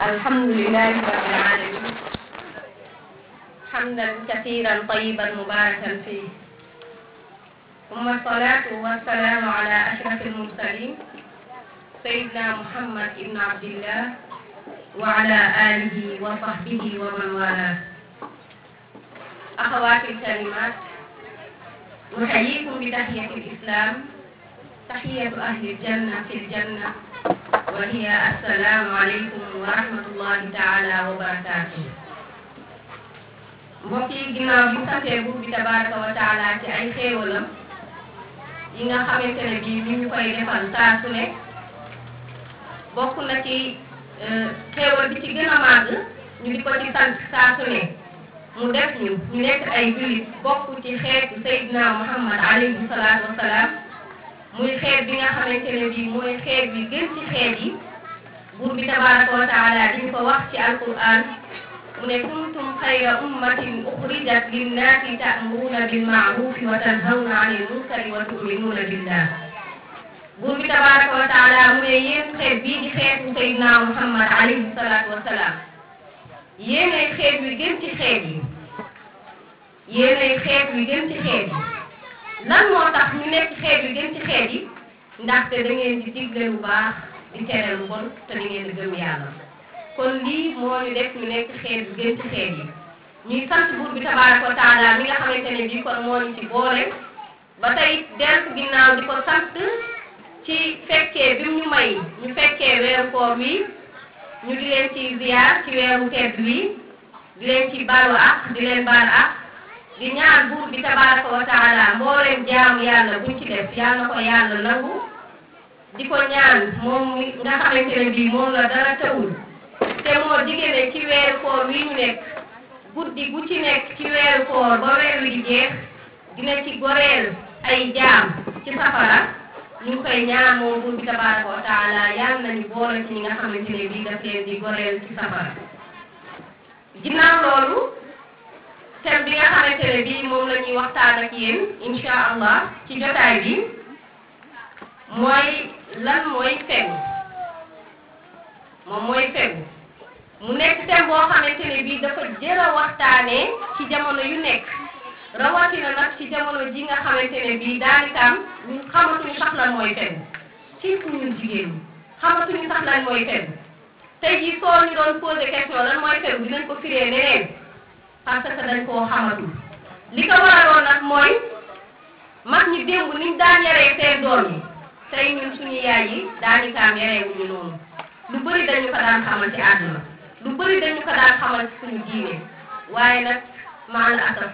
الحمد لله رب العالمين حمدا كثيرا طيبا مباركا فيه ثم الصلاة والسلام على أشرف المرسلين سيدنا محمد بن عبد الله وعلى آله وصحبه ومن والاه أخواتي الكريمات نحييكم بتحية الإسلام تحية أهل الجنة في الجنة وهي السلام عليكم ورحمة الله تعالى وبركاته mbokk yi ginnaaw bi santee buur bi tabaraka wa taala ci ay xéewalam yi nga xamante ne bii mi ñu koy defal saa su ne bokk na ci xéewal bi ci gën a màgg ñu di ko ci sant saa su ne mu def ñu ñu nekk ay jullit bokk ci xeetu Seydina Muhammad alayhi salaatu wasalaam muy xeet bi nga xamante ne bii mooy xeet bi gën ci xeet yi buur bi tabaraka wa taala diñu ko wax ci alquran mu ne kuntum xayra ummatin uxrijat linnaasi ta'muruuna bilma'ruufi wa tanhawna anil munkari wa tu'minuuna billah buur bi tabaraka wa taala mu ne yéen xeet bii di xeetu Seydina Muhammad alayhi salaatu wasalaam yéenay xeet wi gën ci xeet yi yéenay xeet wi gën ci xeet yi lan moo tax ñu nekk xeet wi gën ci xeet yi ndaxte da ngeen di digle lu baax di tere lu bon te da ngeen di gëm yàlla kon lii moo ñu def ñu nekk xeet wi gën ci xeet yi ñuy sant buur bi tabaaraka wa taala mi nga xamante ne bii kon moo ñu ci boole ba tey dellu ginnaaw di ko sant ci fekkee bi mu ñu may ñu fekkee weeru koor wi ñu di leen ci ziyaar ci weeru tedd wi di leen ci baalu ak di leen baal ak di ñaan buur bi tabaraka wa taala mbooleem jaamu yàlla buñ ci def yal na ko yàlla nangu di ko ñaan moom nga xamante ne bii moom la dara tawul te moo diggante ci weeru koor wi ñu nekk guddi gu ci nekk ci weeru koor ba weer wi di jeex dina ci goreel ay jaam ci safara ñu ngi koy ñaan moom buur bi tabaraka wa taala yal nañu boole ci ñi nga xamante ne bii daf leen di goreel ci safara ginnaaw loolu thème bi nga xamante ne bii moom la ñuy waxtaan ak yéen insha allah ci jotaay bi mooy lan mooy fegu moom mooy fegu mu nekk thème boo xamante ne bii dafa jër a waxtaanee ci jamono yu nekk rawatina nag ci jamono ji nga xamante ne bii daanikaam ñun xamatuñu sax lan mooy fegu surtout ñun jigéen ñi xamatuñu sax lan mooy fegu tey jii soo ñu doon posé question lan mooy fegu dinañ ko firee neneen parce que dañ koo xamatul li ko waraloon nag mooy mag ñi démb niñ daan yaree seen doom yi tey ñun suñu yaay yi daanikaam yareewuñu noonu lu bëri dañu ko daan xamal ci àdduna lu bëri dañu ko daan xamal ci suñu diine waaye nag maal asaf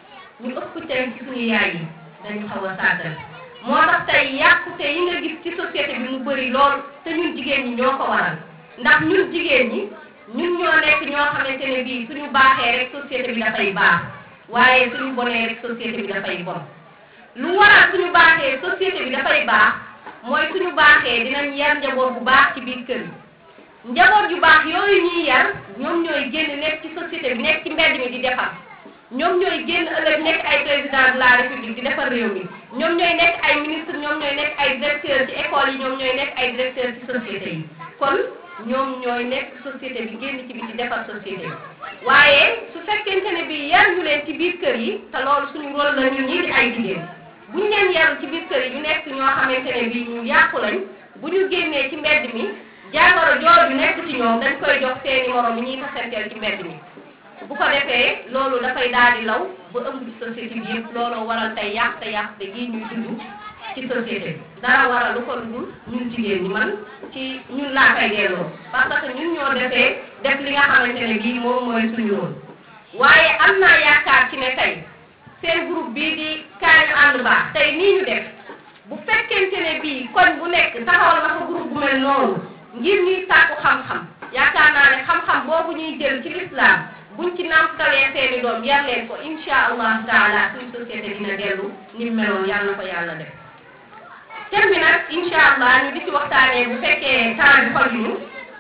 ñu ëpp tey ci suñu yaay yi dañu xaw a sàggal moo tax tey yàqute yi nga gis ci société bi mu bëri lool te ñun jigéen ñi ñoo ko waral ndax ñun jigéen ñi ñun ñoo nekk ñoo xamante ne bii suñu baaxee rek société bi dafay baax waaye suñu bonee rek société bi dafay bon lu waral suñu baaxee société bi dafay baax mooy suñu baaxee dinañ yar njaboot bu baax ci biir kër yi njaboot yu baax yooyu ñuy yar ñoom ñooy génn nekk ci société bi nekk ci mbedd mi di defar ñoom ñooy génn ëllëg nekk ay président de la république di defar réew mi ñoom ñooy nekk ay ministre ñoom ñooy nekk ay directeur ci école yi ñoom ñooy nekk ay directeur ci société yi kon ñoom ñooy nekk société bi génn ci bi di defar société bi waaye su fekkente ne bi yar ñu leen ci biir kër yi te loolu suñu rôle la ñun ñii di ay jigéen bu ñu leen yaru ci biir kër yi ñu nekk ñoo xamante ne bi ñu yàqu lañ bu ñu génnee ci mbedd mi jàngoro jooju nekk ci ñoom dañ koy jox seeni morom yi ñuy tasanteel ci mbedd mi bu ko defee loolu dafay daal di law ba ëmb ci société bi yëpp looloo waral tey yàq te yàq te gii ñuy dund ci société bi dara waral lu ko dul ñun jigéen ñi man ci ñun laa koy delloo parce que ñun ñoo defee def li nga xamante ne bii moom mooy suñu woon waaye am naa yaakaar ci ne tey seen groupe bii di kaay ñu ànd baax tey nii ñu def bu fekkente ne bii koñ bu nekk taxawal na ko groupe bu mel noonu ngir ñuy sàkku xam-xam yaakaar naa ne xam-xam boobu ñuy jël ci lislaam buñ ci nàmpalee seeni doom yar leen ko insha allahu taala suñ société dina dellu ni meloon yàlla na ko yàlla def thème bi nag insha allah ñu di ci waxtaanee bu fekkee temps bi xojuñu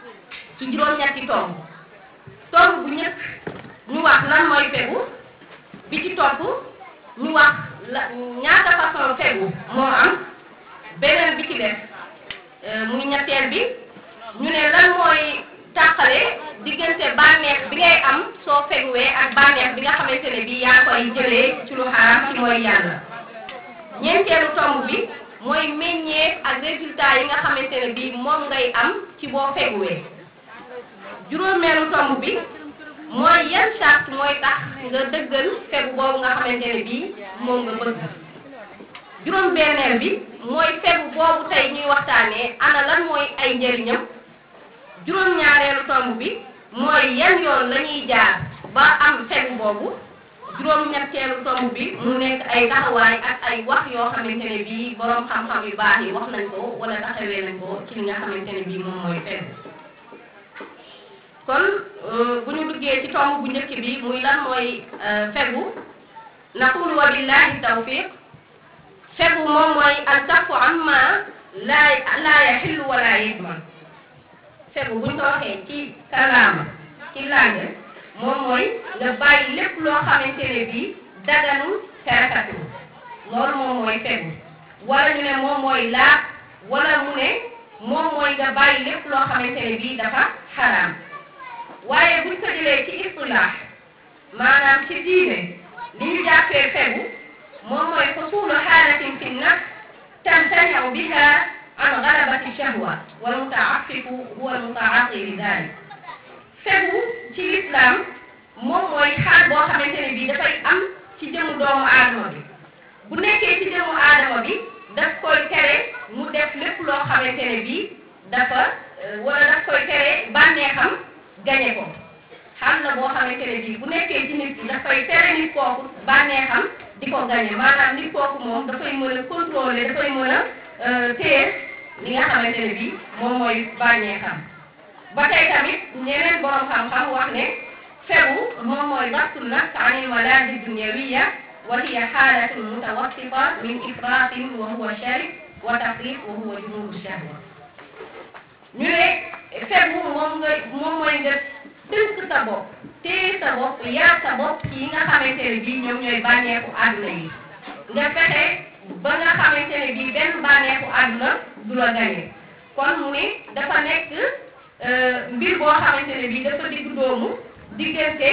ci juróom-ñetti tomb tomb bu ñëkk ñu wax lan mooy fegu bi ci topp ñu wax la ñaata façon fegu moo am beneen bi ci def muy ñetteel bi ñu ne lan mooy tàqale bànneex bi ngay am soo feguwee ak bànneex bi nga xamante ne bii yaa koy jëlee ci lu xaraam ci mooy yàlla ñeenteelu tomb bi mooy meññeef ak résultat yi nga xamante ne bii moom ngay am ci boo feguwee juróomeelu tomb bi mooy yan charte mooy tax nga dëggal fegu boobu nga xamante ne bii moom nga bëgg juróom benneel bi mooy fegu boobu tey ñuy waxtaanee ana lan mooy ay njëriñam juróom ñaareelu tomb bi mooy yan yoon la ñuy jaar ba am fegu boobu juróom ñetteelu tomb bi mu nekk ay taxawaay ak ay wax yoo xamante ne bii boroom xam-xam yu baax yi wax nañ ko wala taxawee nañ ko ci li nga xamante ne bii moom mooy fegu kon bu ñu duggee ci tomb bu njëkk bi muy lan mooy fegu naqul wa billahi tawfiq fegu moom mooy al kafu amma laa laa yaxillu wala yidman fegu buñ ko waxee ci kalaama ci langue moom mooy nga bàyyi lépp loo xamante ne bii daganul te rafetul loolu moom mooy fegu wala ñu ne moom mooy laab wala mu ne moom mooy nga bàyyi lépp loo xamante ne bii dafa xaraam waaye buñ ko jëlee ci istilaax maanaam ci diine li ñu jàppee fegu moom mooy xusulu xaalatin fi nafs tamtaniu biha an galabati shahwa wal mutaafifu huwa al mutaaqi li dalik fegu ci lislaam moom mooy xaal boo xamante ne bii dafay am ci jëmu doomu aadama bi bu nekkee ci jëmu aadama bi daf koy tere mu def lépp loo xamante ne bii dafa wala daf koy tere bànneexam gañe ko xam la boo xamante ne bii bu nekkee ci nit ki dafay tere nit kooku bànneexam di ko gañe maanaam nit kooku moom dafay mën a contrôler dafay mën a téye li nga xamante ne bii moom mooy bànneexam ba tey tamit ñeneen borom xam-xam wax ne fegu moom mooy dabtu nafs anil malaadi dunyawiya wa hiya xaalatun mutawassita min ifratin wa huwa sharik wa tafrit wa huwa junubu shahwa ñu ne fegu moom nga moom mooy nga tënk sa bopp téye sa bopp yaar sa bopp ci yi nga xamante ne bii ñoom ñooy bànneexu àdduna yi nga fexe ba nga xamante ne bii benn bànneexu àdduna du la gañe kon mu ne dafa nekk mbir boo xamante ne bii dafa digg doomu diggante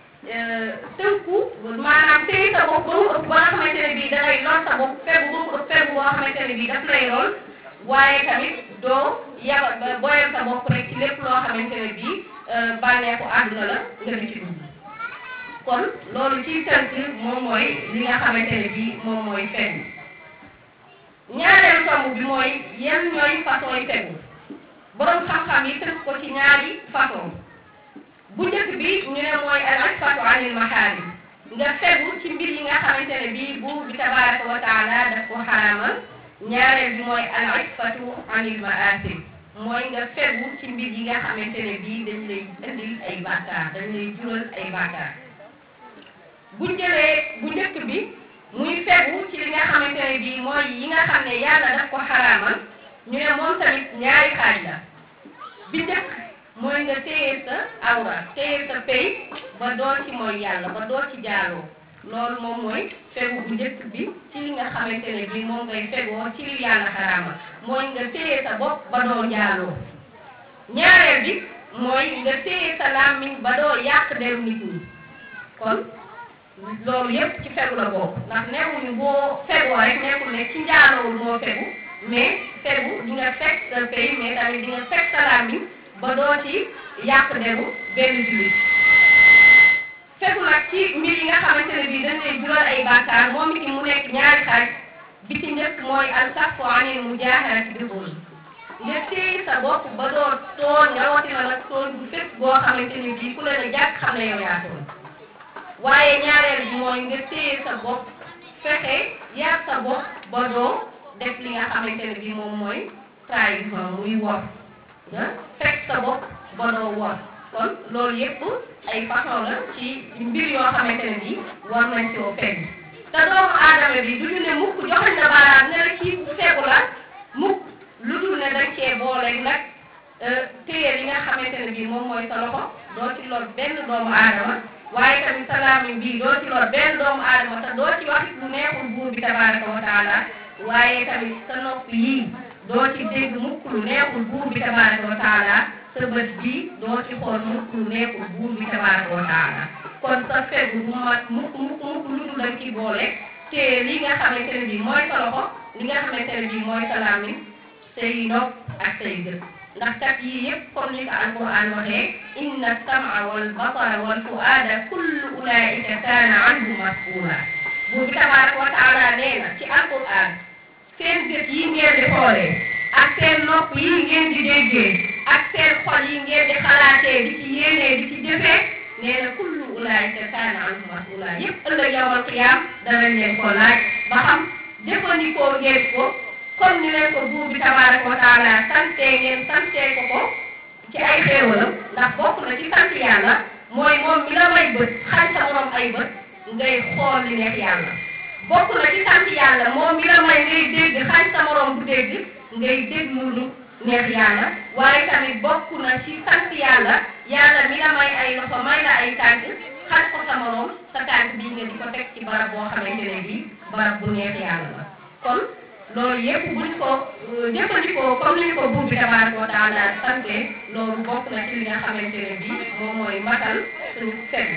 tënku maanaam téye sa bopp ba mu ëpp ba nga xamante ne bii da ngay lor sa bopp fegu ba mu ëpp fegu boo xamante ne bii daf lay lool waaye tamit doo yaba boyal sa bopp rek ci lépp loo xamante ne bii bànneexu àdduna la nga di ci dugg kon loolu ci tënk moom mooy li nga xamante ne bii moom mooy fegu ñaareelu tomb bi mooy yan ñooy façon yi fegu borom xam-xam yi tënk ko ci ñaari façon bu njëkk bi ñu ne mooy al asfatu anil mahaarim nga fegu ci mbir yi nga xamante ne bii buur bi tabaraka wa taala daf ko xaraamal ñaareel bi mooy al asfatu anil maasim mooy nga fegu ci mbir yi nga xamante ne bii dañ lay indil ay bàkkaar dañ lay jural ay bàkkaar bu jëlee bu njëkk bi muy fegu ci li nga xamante ne bii mooy yi nga xam ne yàlla daf ko xaraamal ñu ne moom tamit ñaari xaaj la bi njëkk mooy nga téye sa awra téye sa pay ba doo ci mooy yàlla ba doo ci jaaloo loolu moom mooy fegu bu njëkk bi ci li nga xamante ne bii moom ngay fegoo ci li yàlla xaraamal mooy nga téye sa bopp ba doo jaaloo ñaareel bi mooy nga téye sa làmmiñ ba doo yàq deru nit ñi kon loolu yépp ci fegu la bokk ndax newuñu boo fegoo rek nekkul ne ci njaaloowul moo fegu mais fegu di nga fekk sa pay mais tamit di nga fekk sa làmmiñ ba doo ci yàq deru benn jullit fegu nag ci mbir yi nga xamante ne bii dañ lay jural ay bàkkaar moom it mu nekk ñaari xaaj bi ci njëkk mooy al kaffu anil mujaaharati bi zulm nga téye sa bopp ba doo tooñ rawatina nag tooñ bu fépp boo xamante ne bii ku leen a jàkk xam ne yow yaa tooñ waaye ñaareel bi mooy nga téye sa bopp fexe yar sa bopp ba doo def li nga xamante ne bii moom mooy trahison muy wor nga fekk sa bopp ba doo wor kon loolu yépp ay façon la ci mbir yoo xamante ne bii war nañ koo fegg te doomu aadama bi du ñu ne mukk joxañ la baaraam ne la kii ku fegu la mukk lu dul ne dañ cee boole nag téye li nga xamante ne bii moom mooy sa loxo doo ci lor benn doomu aadama waaye tamit sa làmmiñ bii doo ci lor benn doomu aadama te doo ci wax lu neexul buur bi tabaraka wa taala waaye tamit sa nopp yii doo ci dégg mukk lu neexul buur bi tabaraka wa taala sa bët bii doo ci xool mukk lu nekkul buur bi tabaaraka wa taala kon sa fegu bu mat mukk mukk mukk lu dul dañ ci boole te li nga xamante ne bii mooy sa loxo li nga xamante ne bii mooy sa làmmiñ say nopp ak say gët ndax kat yii yëpp comme ni ko alquran waxee inna sama wal basara wal fuaada kullu ulaika kaana anhu mas'uula buur bi tabaaraka wa taala nee na ci alquran seen gët yi ngeen di xoolee ak seen nopp yi ngeen di déggee ak seen xol yi ngeen di xalaatee di ci yéenee di ci jëfee nee na kullu ulaayika kaana anhu mas'uula yëpp ëllëg yawmal qiyaam danañ leen ko laaj ba xam jëfandikoo ngeen ko comme ni leen ko buur bi tabaaraka wa taala sante ngeen sante ko ko ci ay xéewalam ndax bokk na ci sant yàlla mooy moom mi la may bët xañ sa morom ay bët ngay xool li neex yàlla bokk na ci sant yàlla moom mi la may ngay dégg xañ sa morom bu dégg ngay déglu lu neex yàlla waaye tamit bokk na ci sant yàlla yàlla mi la may ay loxo may la ay tànk xañ ko sa morom sa tànk bii nga di ko teg ci barab boo xamante ne bii barab bu neex yàlla la kon loolu yëpp buñ ko jëfandikoo comme ni ko buur bi tabaaraka wa taala sante loolu bokk na ci li nga xamante ne bii moom mooy matal suñu set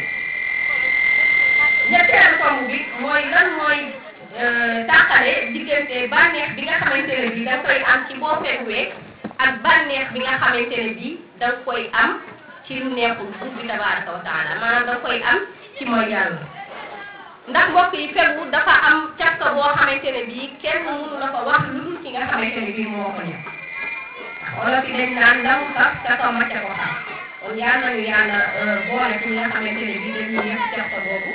ñetteelu tomb bi mooy lan mooy tàqale diggante bànneex bi nga xamante ne bii da nga koy am ci boo feguwee ak bànneex bi nga xamante ne bii da nga koy am ci lu neexul buur bi tabaaraka wa taala maanaam da nga koy am ci mooy yàlla ndax mbokk yi fegu dafa am càkka boo xamante ne bii kenn mënu la ko wax lu dul ki nga xamante ne bii moo ko ñëw wala fi dañ naan ndamu sax ca ko macca ko xam kon yal nañu yàlla boole ci nga xamante ne bii dañuy yëf càkka boobu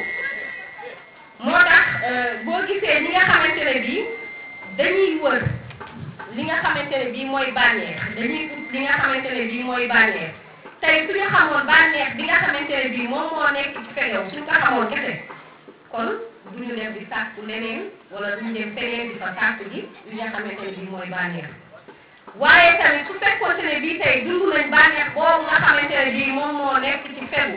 moo tax boo gisee ñi nga xamante ne bii dañuy wër li nga xamante ne bii mooy bànneex dañuy ut li nga xamante ne bii mooy bànneex tey suñu xamoon bànneex bi nga xamante ne bii moom moo nekk ci fegew suñ ko xamoon kese kon duñu dem di sàkku leneen wala duñu dem feneen di fa sàkku ji li nga xamante ne bii mooy bànneex waaye tamit su fekkoon ne bii tey dund nañ bànneex boobu nga xamante ne bii moom moo nekk ci fegu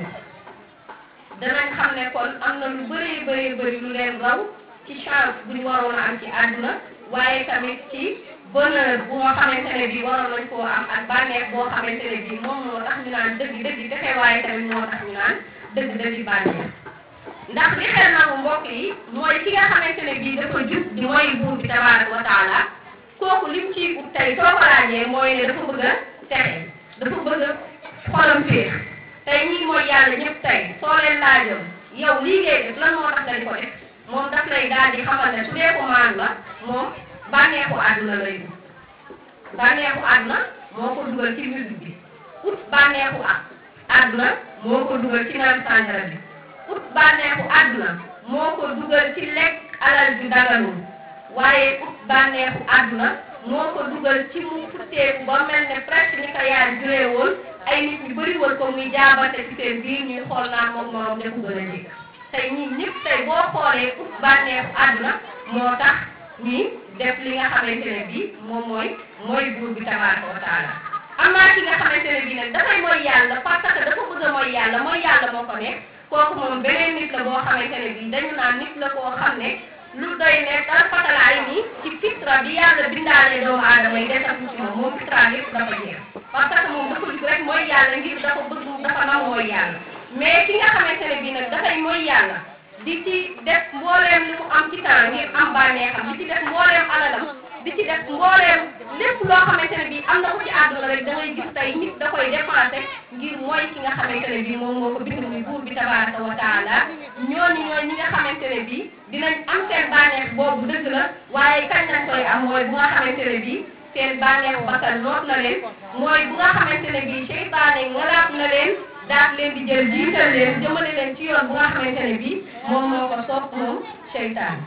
danañ xam ne kon am na lu bëree bëri bëri lu leen raw ci chance bu ñu waroon a am ci àdduna waaye tamit ci bonheur bu nga xamante ne bii waroon nañ koo am ak bànneex boo xamante ne bii moom moo tax ñu naan dëgg dëgg texe waaye tamit moo tax ñu naan dëgg dëgg bànneex ndax li xel na mu mbokk yi mooy ki nga xamante ne bii dafa jub di mooy buur bi tabaaraka wa taala kooku lim ciy ut tey soo ko laajee mooy ne dafa bëgg a texe dafa bëgg a xolam féex tey ñii mooy yàlla ñëpp tey soo leen laajoon yow lii ngay def lan moo tax nga di ko def moom daf lay daal di xamal ne su dee ko maan la moom bànneexu àdduna lay ut bànneexu àdduna moo ko dugal ci musique bi ut bànneexu àdduna moo ko dugal ci naan sàngara bi ut bànneexu àdduna moo ko dugal ci lekk alal ju daganul waaye ut bànneexu àdduna moo ko dugal ci mu futteeku ba mel ne presque ni ko yaay juree woon ay nit ñu bëri woon ko muy jaabante ci seen biir ñuy xool naan moom morom defu gën a njëkk tey ñii ñëpp tey boo xoolee ut bànneexu àdduna moo tax ñi def li nga xamante ne bii moom mooy mooy buur bi tabaaraka wa taala am naa ki nga xamante ne bii nag dafay mooy yàlla parce que dafa bëgg a mooy yàlla mooy yàlla moo ko nekk kooku moom beneen nit la boo xamante ne bii dañu naan nit la koo xam ne lu doy ne dara fatalaay ni ci fitra bi yàlla bindaale doomu aadama yi desatu ci moom moom fitra yëpp dafa jeex parce que moom dafa jug rek mooy yàlla ngir dafa bëgg dafa nam mooy yàlla mais ki nga xamante ne bii nag dafay mooy yàlla di ci def mbooleem li mu am ci temps ngir am bànneexam di ci def mbooleem alalam di ci def mbooleem lépp loo xamante ne bii am na ko ci àdduna rek da ngay gis tey nit da koy dépensé ngir mooy ki nga xamante ne bii moom moo ko bind muy buur bi tabaraka wa taala ñooñu ñooy ñi nga xamante ne bii dinañ am seen bànneex boobu dëgg la waaye kañ lañ koy am mooy bu nga xamante ne bii seen bànneex bakkan noot na leen mooy bu nga xamante ne bii seytaane ngalaat na leen daat leen di jël jiital leen jëmale leen ci yoon bu nga xamante ne bii moom moo ko soob moom seytaane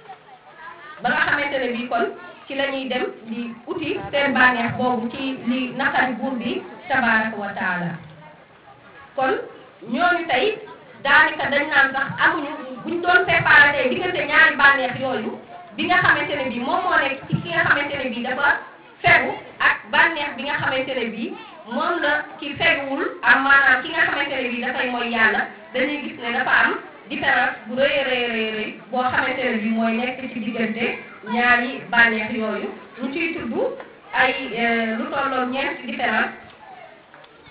ba nga xamante ne bii kon ci la ñuy dem di uti seen bànneex boobu ci li naqari buur bi tabaraka wa taala kon ñooñu tey daanaka dañ naan sax amuñu buñ doon séparé tey diggante ñaari bànneex yooyu bi nga xamante ne bii moom moo nekk ci ki nga xamante ne bii dafa fegu ak bànneex bi nga xamante ne bii moom la ki feguwul am maanaam ki nga xamante ne bii dafay mooy yàlla dañuy gis ne dafa am différence bu rëy rëy rëy rëy boo xamante ne bii mooy nekk ci diggante ñaari bànneex yooyu ñu ciy tudd ay lu tolloon ñeenti différence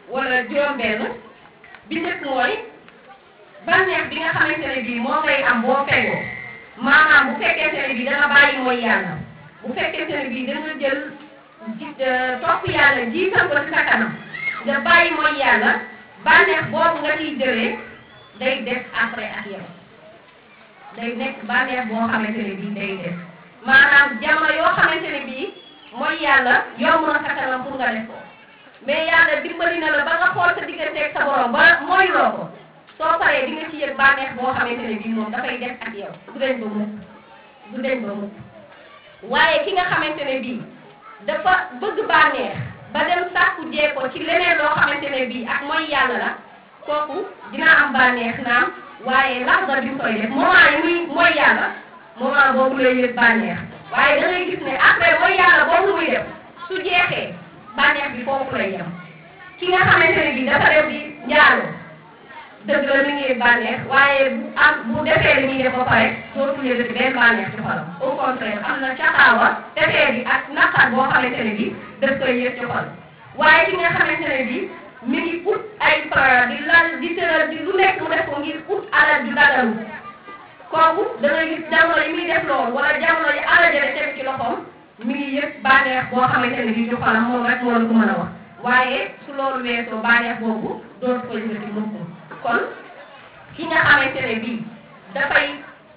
wala juróom-benn bi njëkk mooy bànneex bi nga xamante ne bii moo ngay am boo fegoo maanaam bu fekkente ne bii da nga bàyyi mooy yàlla bu fekkente ne bii da nga jël ji topp yàlla jiital ko ci sa kanam nga bàyyi mooy yàlla bànneex boobu nga ciy jëlee day des après ak yow day nekk bànneex boo xamante ne bii day des maanaam jamono yoo xamante ne bii mooy yàlla yomb na sa kanam pour nga def ko mais yàlla dimbali na la ba nga xool sa digganteeg sa borom ba mooy loo ko soo paree di nga ci yëg bànneex boo xamante ne bii moom dafay des ak yow du deñ ba mukk du deñ ba mukk waaye ki nga xamante ne bii dafa bëgg bànneex ba dem sàkku jee ko ci leneen loo xamante ne bii ak mooy yàlla la kooku dina am bànneex naam waaye laxda bi mu koy def moment yi muy mooy yàlla moment boobu lay yëg bànneex waaye da ngay gis ne après mooy yàlla boobu muy def su jeexee bànneex bi foofu lay yem ki nga xamante ne bii dafa def di njaaloo dëgg la mi ngi bànneex waaye bu am bu defee li muy def ba pare dootul yëgati benn bànneex ci xolam au contraire am na caxaawa defee bi ak naqar boo xamante ne bii daf koy yëg ci xol waaye ki nga xamante ne bii mi ngi ut ay plan di lal di tëral di lu nekk mu def ko ngir ut alal ju dagalu kooku da ngay gis jamono yi muy def loolu wala jamono yi alal jële teg ci loxoom mi ngi yëg bànneex boo xamante ne bii ci xolam moom rek moo la ko mën a wax waaye su loolu weesoo bànneex boobu dootu ko yëgati mukk kon ki nga xamante ne bii dafay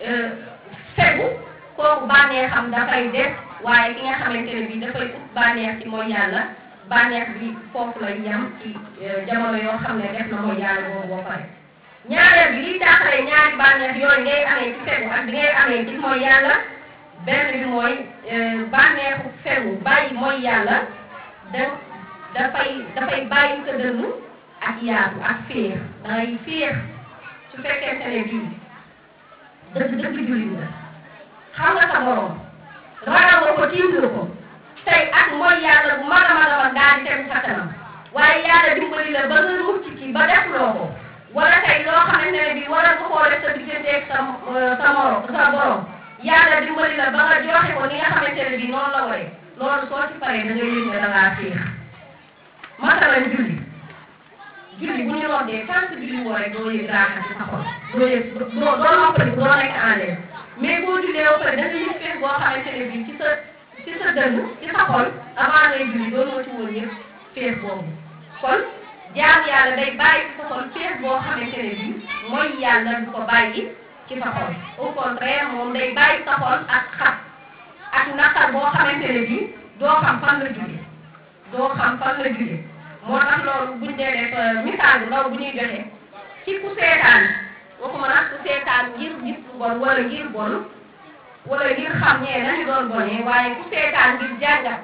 fegu kooku bànneexam dafay des waaye ki nga xamante ne bii dafay ut bànneex ci mooy yàlla bànneex bi foofu lay yem ci jamono yoo xam ne def na mooy yàlla boobu boo pare ñaareel bi liy taxalee ñaari bànneex yooyu ngay amee ci fegu ak bi ngay amee ci mooy yàlla benn bi mooy bànneexu fegu bàyyi mooy yàlla da dafay dafay bàyyi sa dënn ak yaatu ak féex dangay féex su fekkente ne bii dëgg dëgg jullit nga xam nga sa borom ragal nga ko tiim nga ko tey ak mooy yàlla bu mag a mag a mag daal di tegu sa kanam waaye yàlla dimbali la ba nga mucc ci ba def loo ko wala tey loo xamante ne bii wala nga koo def sa digganteeg sa sa morom sa borom yàlla dimbali la ba nga joxe ko ni nga xamante ne bii noonu la waree loolu soo ci paree da ngay yëg ne da ngaa féex masalan julli julli bu ñu rombee tant que julli woo rek doo yëg raaxa ci sa xol doo yëg doo doo noppali doo nekk en l'aise mais boo jullee ba pare da nga yëg feex boo xamante ne bii ci sa ci sa dënn ci sa xol avant ngay julli doo moo ci woon yëg feex boobu kon jaam yàlla day bàyyi ci sa xol feex boo xamante ne bii mooy yàlla du ko bàyyi ci sa xol au contraire moom day bàyyi sa xol ak xat ak naqar boo xamante ne bii doo xam fan la jóge doo xam fan la jóge moo tax loolu buñ dee def misaal bu ndaw bu ñuy joxe ci ku seetaan waxuma nag ku seetaan ngir gis lu bon wala ngir bon wala ngir xam ñee nañu doon bonee waaye ku seetaan ngir jàngat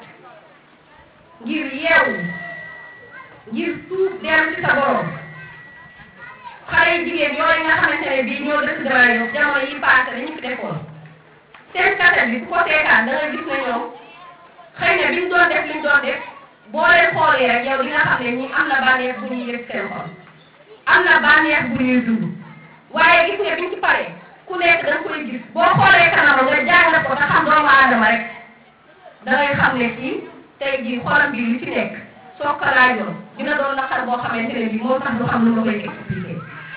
ngir yeewu ngir tuub dellu ci sa borom xale yu jigéen yooyu nga xamante ne bii ñoo dëkk Grand Yoff jamono yi paase dañu fi defoon seen kaset bi ku ko seetaan da nga gis ne ñoom xëy na biñ doon def liñ doon def boo leen xoolee rek yow di nga xam ne ñi am na bànneex bu ñuy yëg seen xol am na bànneex bu ñuy dund waaye gis nga biñ ci paree ku nekk da nga koy gis boo xoolee kanam nga jàng ko te xam doomu aadama rek da ngay xam ne kii tey jii xolam bi li ci nekk soo ko laajoon dina doon naqar boo xamante ne bii moom sax du xam nu nga koy expliquer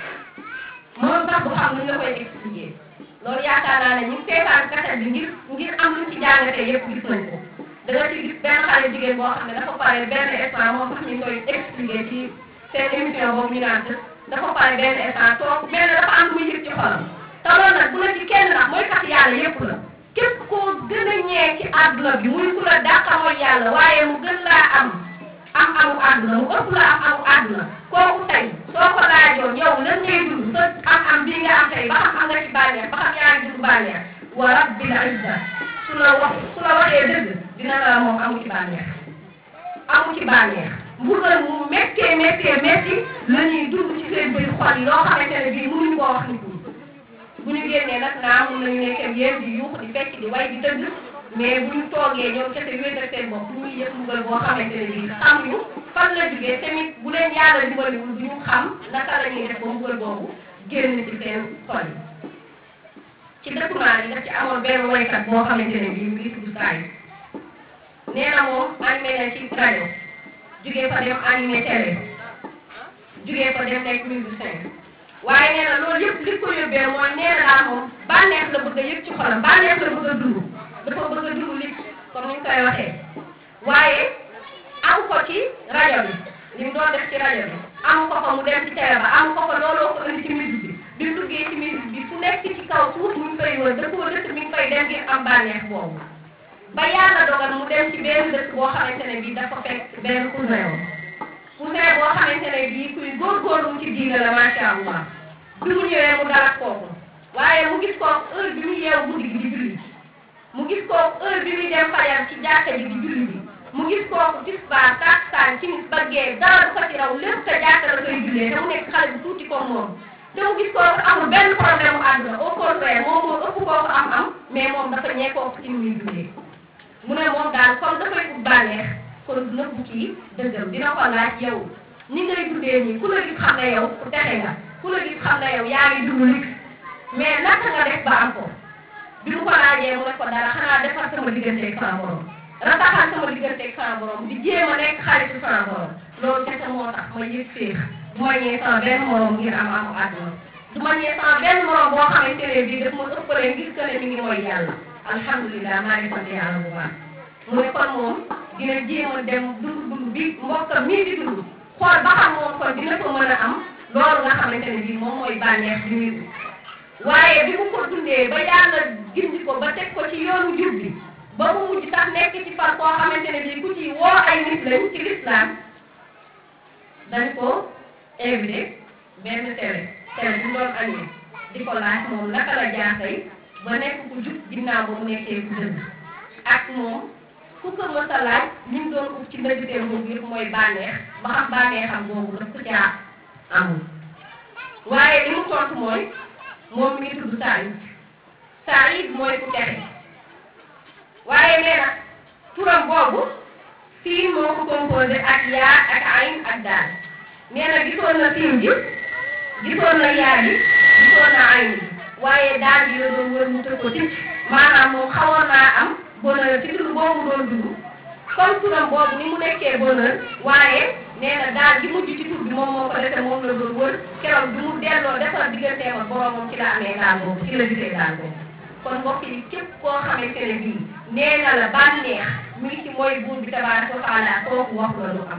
moom sax du xam nu nga koy expliquer loolu yaakaar naa ne ñu seetaan kaset bi ngir ngir am luñ ci jàngatee yëpp gis nañ ko da nga ci gis benn xale jigéen boo xam ne dafa pare benn instant moom sax ñu ngi koy expliquer ci seen émission boobu ñu naan dafa pare benn instant toog mel ne dafa am lu muy yëg ci xolam te loolu nag bu la ci kenn nag mooy kat yàlla yëpp la képp koo gën a ñee ci àdduna bi muy ku la dàqa mooy yàlla waaye mu gën laa am am amu àdduna mu ëpp la am amu àdduna kooku tey soo ko laajoon yow lan ngay dund sa am am bii nga am tey ba xam am nga ci bànneex ba xam yaa ngi dund bànneex wa rabbil izza su la wax su la waxee dëgg dina la moom amu ci bànneex amu ci bànneex mbugal mu méttee méttee métti la ñuy dund ci seen biir xol yi loo xamante ne bii mënuñu koo wax nit ñi bu ñu génnee nag naa mun nañu nekk ak yéen di yuux di fecc di way di tëgg mais bu ñu toogee ñoom kese wéet ak seen bopp ñuy yëg mbugal boo xamante ne bii xamuñu fan la jógee tamit bu leen yàlla dimbaliwul du ñu xam naka la ñuy def ba mbugal boobu génn ci seen xol yi ci dëkkumaan yi daf ci amoon benn waykat boo xamante ne bii mu ngi tudd saa yi nee na moom animé na ci rajo jógee fa dem animé télé jugee ko dem nekk musicien waaye nee na loolu yëpp li ko yóbbee mooy nee na daal moom bànneex la bëgg a yëg ci xolam bànneex la bëgg a dund dafa bëgg a dund li comme ni ñu koy waxee waaye amu ko ci rajo bi li mu doon def ci rajo bi amu ko fa mu dem ci télé ba amu ko fa looloo ko indi ci musique bi bi mu duggee ci musique bi fu nekk ci kaw suuf mu ngi koy wër dëkkoo dëkk mi ngi koy dem ngir am bànneex boobu ba yàlla dogal mu dem ci benn dëkk boo xamante ne bii dafa fekk benn cousin cousin boo xamante ne bii kuy góorgóorlu ci diine la macha allah bi mu ñëwee mu dalak kooku waaye mu gis kooku heure bi mu yeewu guddi gi di julli mu gis kooku heure bi muy dem fajar ci jàkka ji di julli bi mu gis kooku tisbaar takkusaan timis ba gee dara du ko ci raw lépp te jàkka la koy jullee te mu nekk xale bu tuuti comme moom te mu gis kooku amul benn problème mu àdduna au contraire moom moo ëpp kooku am-am mais moom dafa ñee kooku ci ni muy jullee mu ne moom daal comme dafay ut bànneex kon nëbbu ci dëggam dina ko laaj yow ni ngay dundee nii ku la gis xam ne yow ku texe nga ku la gis xam ne yow yaa ngi dund lig mais naka nga def ba am ko bi mu ko laajee mu ne ko dara xanaa defar sama digganteeg sama borom rataxal sama digganteeg sama borom di jéem a nekk xaritu sama borom loolu kese moo tax ma yëg féex du ma ñëwee sama benn morom ngir am amu àdduna du ma ñëwee sama benn morom boo xamante ne bii daf ma ëppale ngir que ne mi ngi mooy yàlla alhamdulilah maa ngi sant yàlla bu baax mu ne kon moom dina jéem a dem dund dund bi mbokkam mii di dund xool ba xam moom kon dina ko mën a am loolu nga xamante ne bii moom mooy bànneex bi muy waaye bi mu ko dundee ba yàlla gindi ko ba teg ko ci yoonu jub bi ba mu mujj sax nekk ci far koo xamante ne bii ku ci woo ay nit lañ ci lislaam dañ ko invité benn télé télé bu doon añee di ko laaj moom naka la jaaxay ba nekk ku jub ginnaaw ba mu nekkee ku dëgg ak moom ku ko mës a laaj li mu doon uf ci ndëgteem boobu yëpp mooy bànneex ba xam bànneexam boobu daf ko caa amul waaye li mu tontu mooy moom mi ngi tudd Saïd Saïd mooy ku texe waaye nee na turam boobu siin moo ko composé ak yaa ak ayn ak daal nee na gisoon na siin ji gisoon na yaa ji gisoon na ayn ji waaye daal ji la doon wër mu tëg ko tic maanaam moom xawoon naa am bonheur ci tur boobu doon dugg comme turam boobu ni mu nekkee bonheur waaye nee na daal gi mujj ci tur bi moom moo ko defee moom la doon wër keroog bi mu delloo defar digganteem ak boromam ci la amee daal boobu ci la gisee daal boobu kon mbokk yi képp koo xamante ne bii nee na la bànneex mi ngi ci mooy buur bi tabaaraka wa taala kooku wax la lu am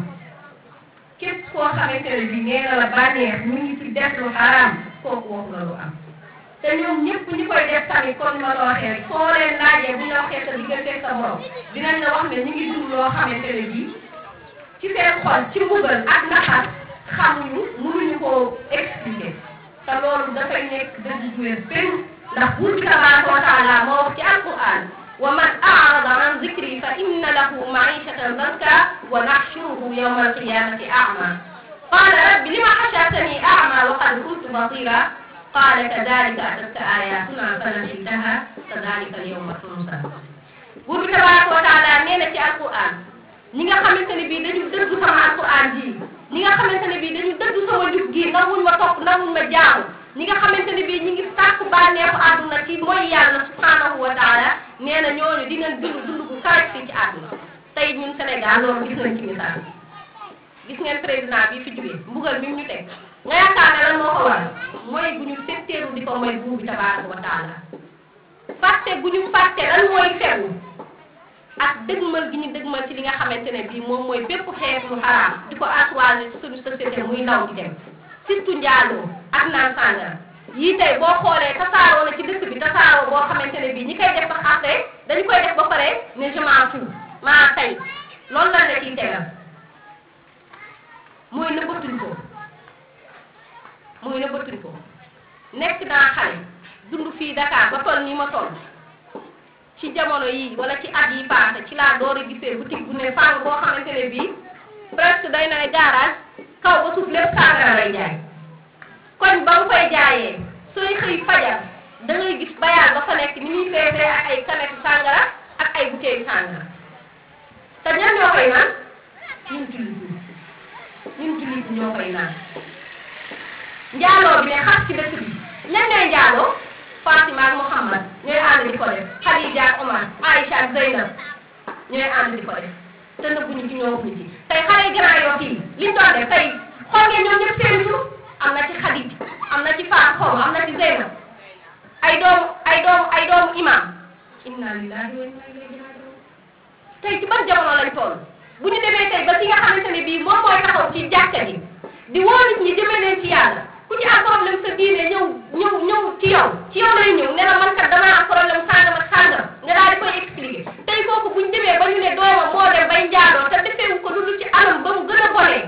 képp koo xamante ne bii nee na la bànneex mi ngi ci def lu xaraam kooku wax la lu am te ñoom ñëpp ñi koy def tamit comme ni ma la waxee rek soo leen laajee bu ñu la waxee sa digganteeg sa borom dinañ la wax ne ñu ngi dund loo xamante ne bii ci seen xol ci mbugal ak naxar xamuñu mënuñu koo expliquer te loolu dafay nekk dëgg bu wér péng ndax buur bi tabaaraka wa taala moo wax ci alquran wa man a'rada an zikri fa inna lahu ma'ishatan danka wa nahshuruhu yawma alqiyamati a'ma qala rabbi lima hashartani a'ma wa qad kuntu basira qala kadhalika atatka ayatuna fanasitaha kadhalika al-yawma tunsa buur bi tabaaraka wa taala nee na ci alquran ñi nga xamante ne bii dañu dëgg sama alquran ji ñi nga xamante ne bii dañu dëgg sama jub gi nanguñ ma topp nanguñ ma jaamu ñi nga xamante ne bii ñi ngi sàkku bànneexu àdduna ci mooy yàlla subhanahu wa taala nee na ñooñu dinañ dund dund bu kawe fii ci àdduna tey ñun Sénégal loolu gis nañ ci misaal gis ngeen président bi fi jógee mbugal bi mu ñu teg nga yaakaar ne lan moo ko waral mooy bu ñu setteeru di ko mooy buur bi tabaraka wa taala fàtte bu ñu fàtte lan mooy fegu ak dëgmal gi ñu dëgmal ci li nga xamante ne bii moom mooy bépp xeetu xaraam di ko assoisé ci suñu société muy ndaw di dem surtout njaaloo ak naan sàngara yii tey boo xoolee tasaaroo na ci dëkk bi tasaaroo boo xamante ne bii ñi koy def sax après dañu koy def ba pare ne je m'en fous maa tey loolu la la ciy tegal mooy nëbbatuñ ko mooy nëbbatuñ ko nekk naa xale dund fii Dakar ba toll nii ma toll ci jamono yi wala ci at yi passé ci laa door a gisee boutique bu ne fang boo xamante ne bii presque day na ne garage kaw ba suuf lépp sàngara lay jaay koñ ba mu koy jaayee sooy xëy fajar da ngay gis bayaal ba fa nekk ni muy feesee ak ay kanetu sàngara ak ay bouteilles sàngara te ñan ñoo koy naan ñun jullit ñi ñun jullit ñi ñoo koy naan njaaloo bi ne xas ci dëkk bi ñan ñooy njaaloo Fatima ak Mouhamad ñooy ànd di ko def Khadija ak Omar Aïcha ak Zeynab ñooy ànd di ko def te nëbbuñu ci ñoo ci tey xale yi Grand Yoff yi liñ doon def tey xool ngeen ñoom ñëpp seen lillahi wa inna ilayhi raji'un tey ci ban jamono lañ toll bu ñu demee tey ba ki nga xamante ne bii moom mooy taxaw ci jàkka ji di woo nit ñi jëmee leen ci yàlla ku ci am problème sa diine ñëw ñëw ñëw ci yow ci yow lay ñëw ne la man kat damaa am problème sàngam ak sàngam nga daal di koy expliquer tey kooku bu ñu demee ba ñu ne doomam moo dem bay njaaloo te defeewu ko lu dul ci anam ba mu gën a bonee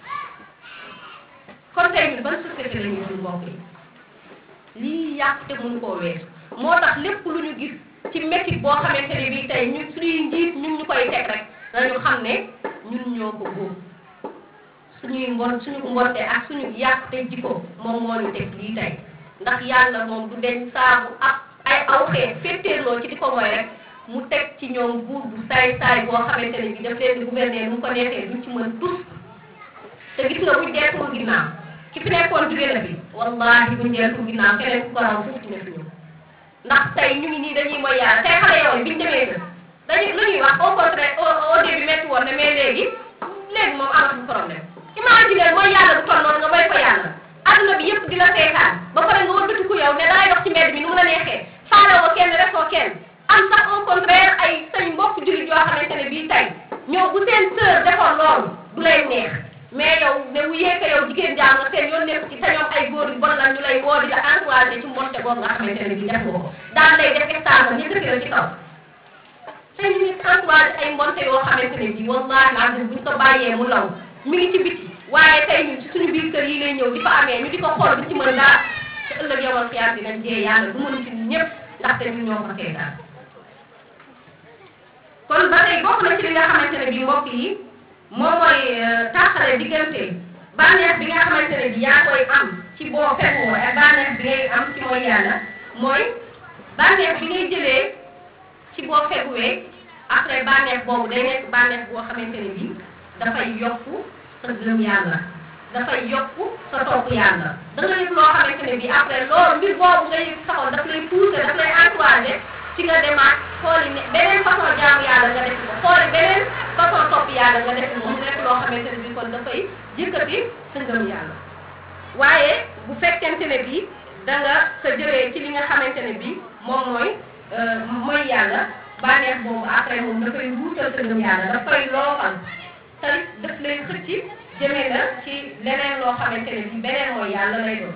kon tey ñun ban société la ñuy dund mbokk yi lii yàq te mënu koo weesu moo tax lépp lu ñu gis ci métit boo xamante ne bii tey ñun suñuy njiit ñun ñu koy teg rek dañu xam ne ñun ñoo ko góob suñuy mbon suñu mbonte ak suñu yàq te jikko moom moo ñu teg lii tey ndax yàlla moom du deñ saabu ak ay aw xeet féttéerloo ci di ko mooy rek mu teg ci ñoom buur bu saay saay boo xamante ne bii daf leen di gouverner nu mu ko neexee duñ ci mën tus te gis nga buñ deetul ginnaaw ki fi nekkoon jóge na fi wallahi buñ deetul ginnaaw keneen ku ko raw foofu dina fi ñëw ndax tey ñu ngi nii dañuy mooy yàlla tey xale yow biñu demee kër dañuy lu ñuy wax au contraire au au début métti woon ne mais léegi léegi moom amatul problème imagine mooy yàlla du toll noonu nga may ko yàlla adduna bi yëpp di la seetaan ba pare nga wëlbatiku yow ne dangay dox ci mbedd bi nu mu la neexee faalewoo kenn refoo kenn am sax au contraire ay say mbokk jullit yoo xamante ne bii tey ñoo bu seen sœur defoon loolu du lay neex mais yow ne wu yeeka yow jigéen jaam nga seen yoon nekk ci te ñoom ay góor yu bon la ñu lay woo di la encouragé ci mbonte boobu nga xamante ne bii def nga ko daan lay def stage yëkkati la ci kaw tey ñu ngi encouragé ay mbonte yoo xamante ne bii wallahi lazim buñ ko bàyyee mu law mi ngi ci biti waaye tey ñun ci suñu biir kër yi lay ñëw di ko amee ñu di ko xool di ci mën dara te ëllëg yomal xiyaam dinañ jee yàlla du mën ci ñëpp ndaxte ñun ñoo ko seetaan kon ba tey bokk na ci li nga xamante ne bii mbokk yi moom mooy tàqale diggante bànneex bi nga xamante ne bii yaa koy am ci boo fekkoo ak bànneex bi ngay am ci mooy yàlla mooy bànneex bi ngay jëlee ci boo fekkuwee après bànneex boobu day nekk bànneex boo xamante ne bii dafay yokku sa gëm yàlla dafay yokku sa topp yàlla da nga yëg loo xamante ne bii après loolu mbir boobu nga yëg saxoon daf lay pousser daf lay encourager ci nga demaat xooli ne beneen façon jaamu yàlla nga def ko xooli beneen façon topp yàlla nga def ko mu nekk loo xamante ne bii kon dafay yëkkati sa ngëm yàlla waaye bu fekkente ne bii da nga sa jëlee ci li nga xamante ne bii moom mooy mooy yàlla bànneex boobu après moom dafay wuutal sa ngëm yàlla dafay loofal te daf lay xëcc jëmee la ci leneen loo xamante ne bii beneen mooy yàlla lay doon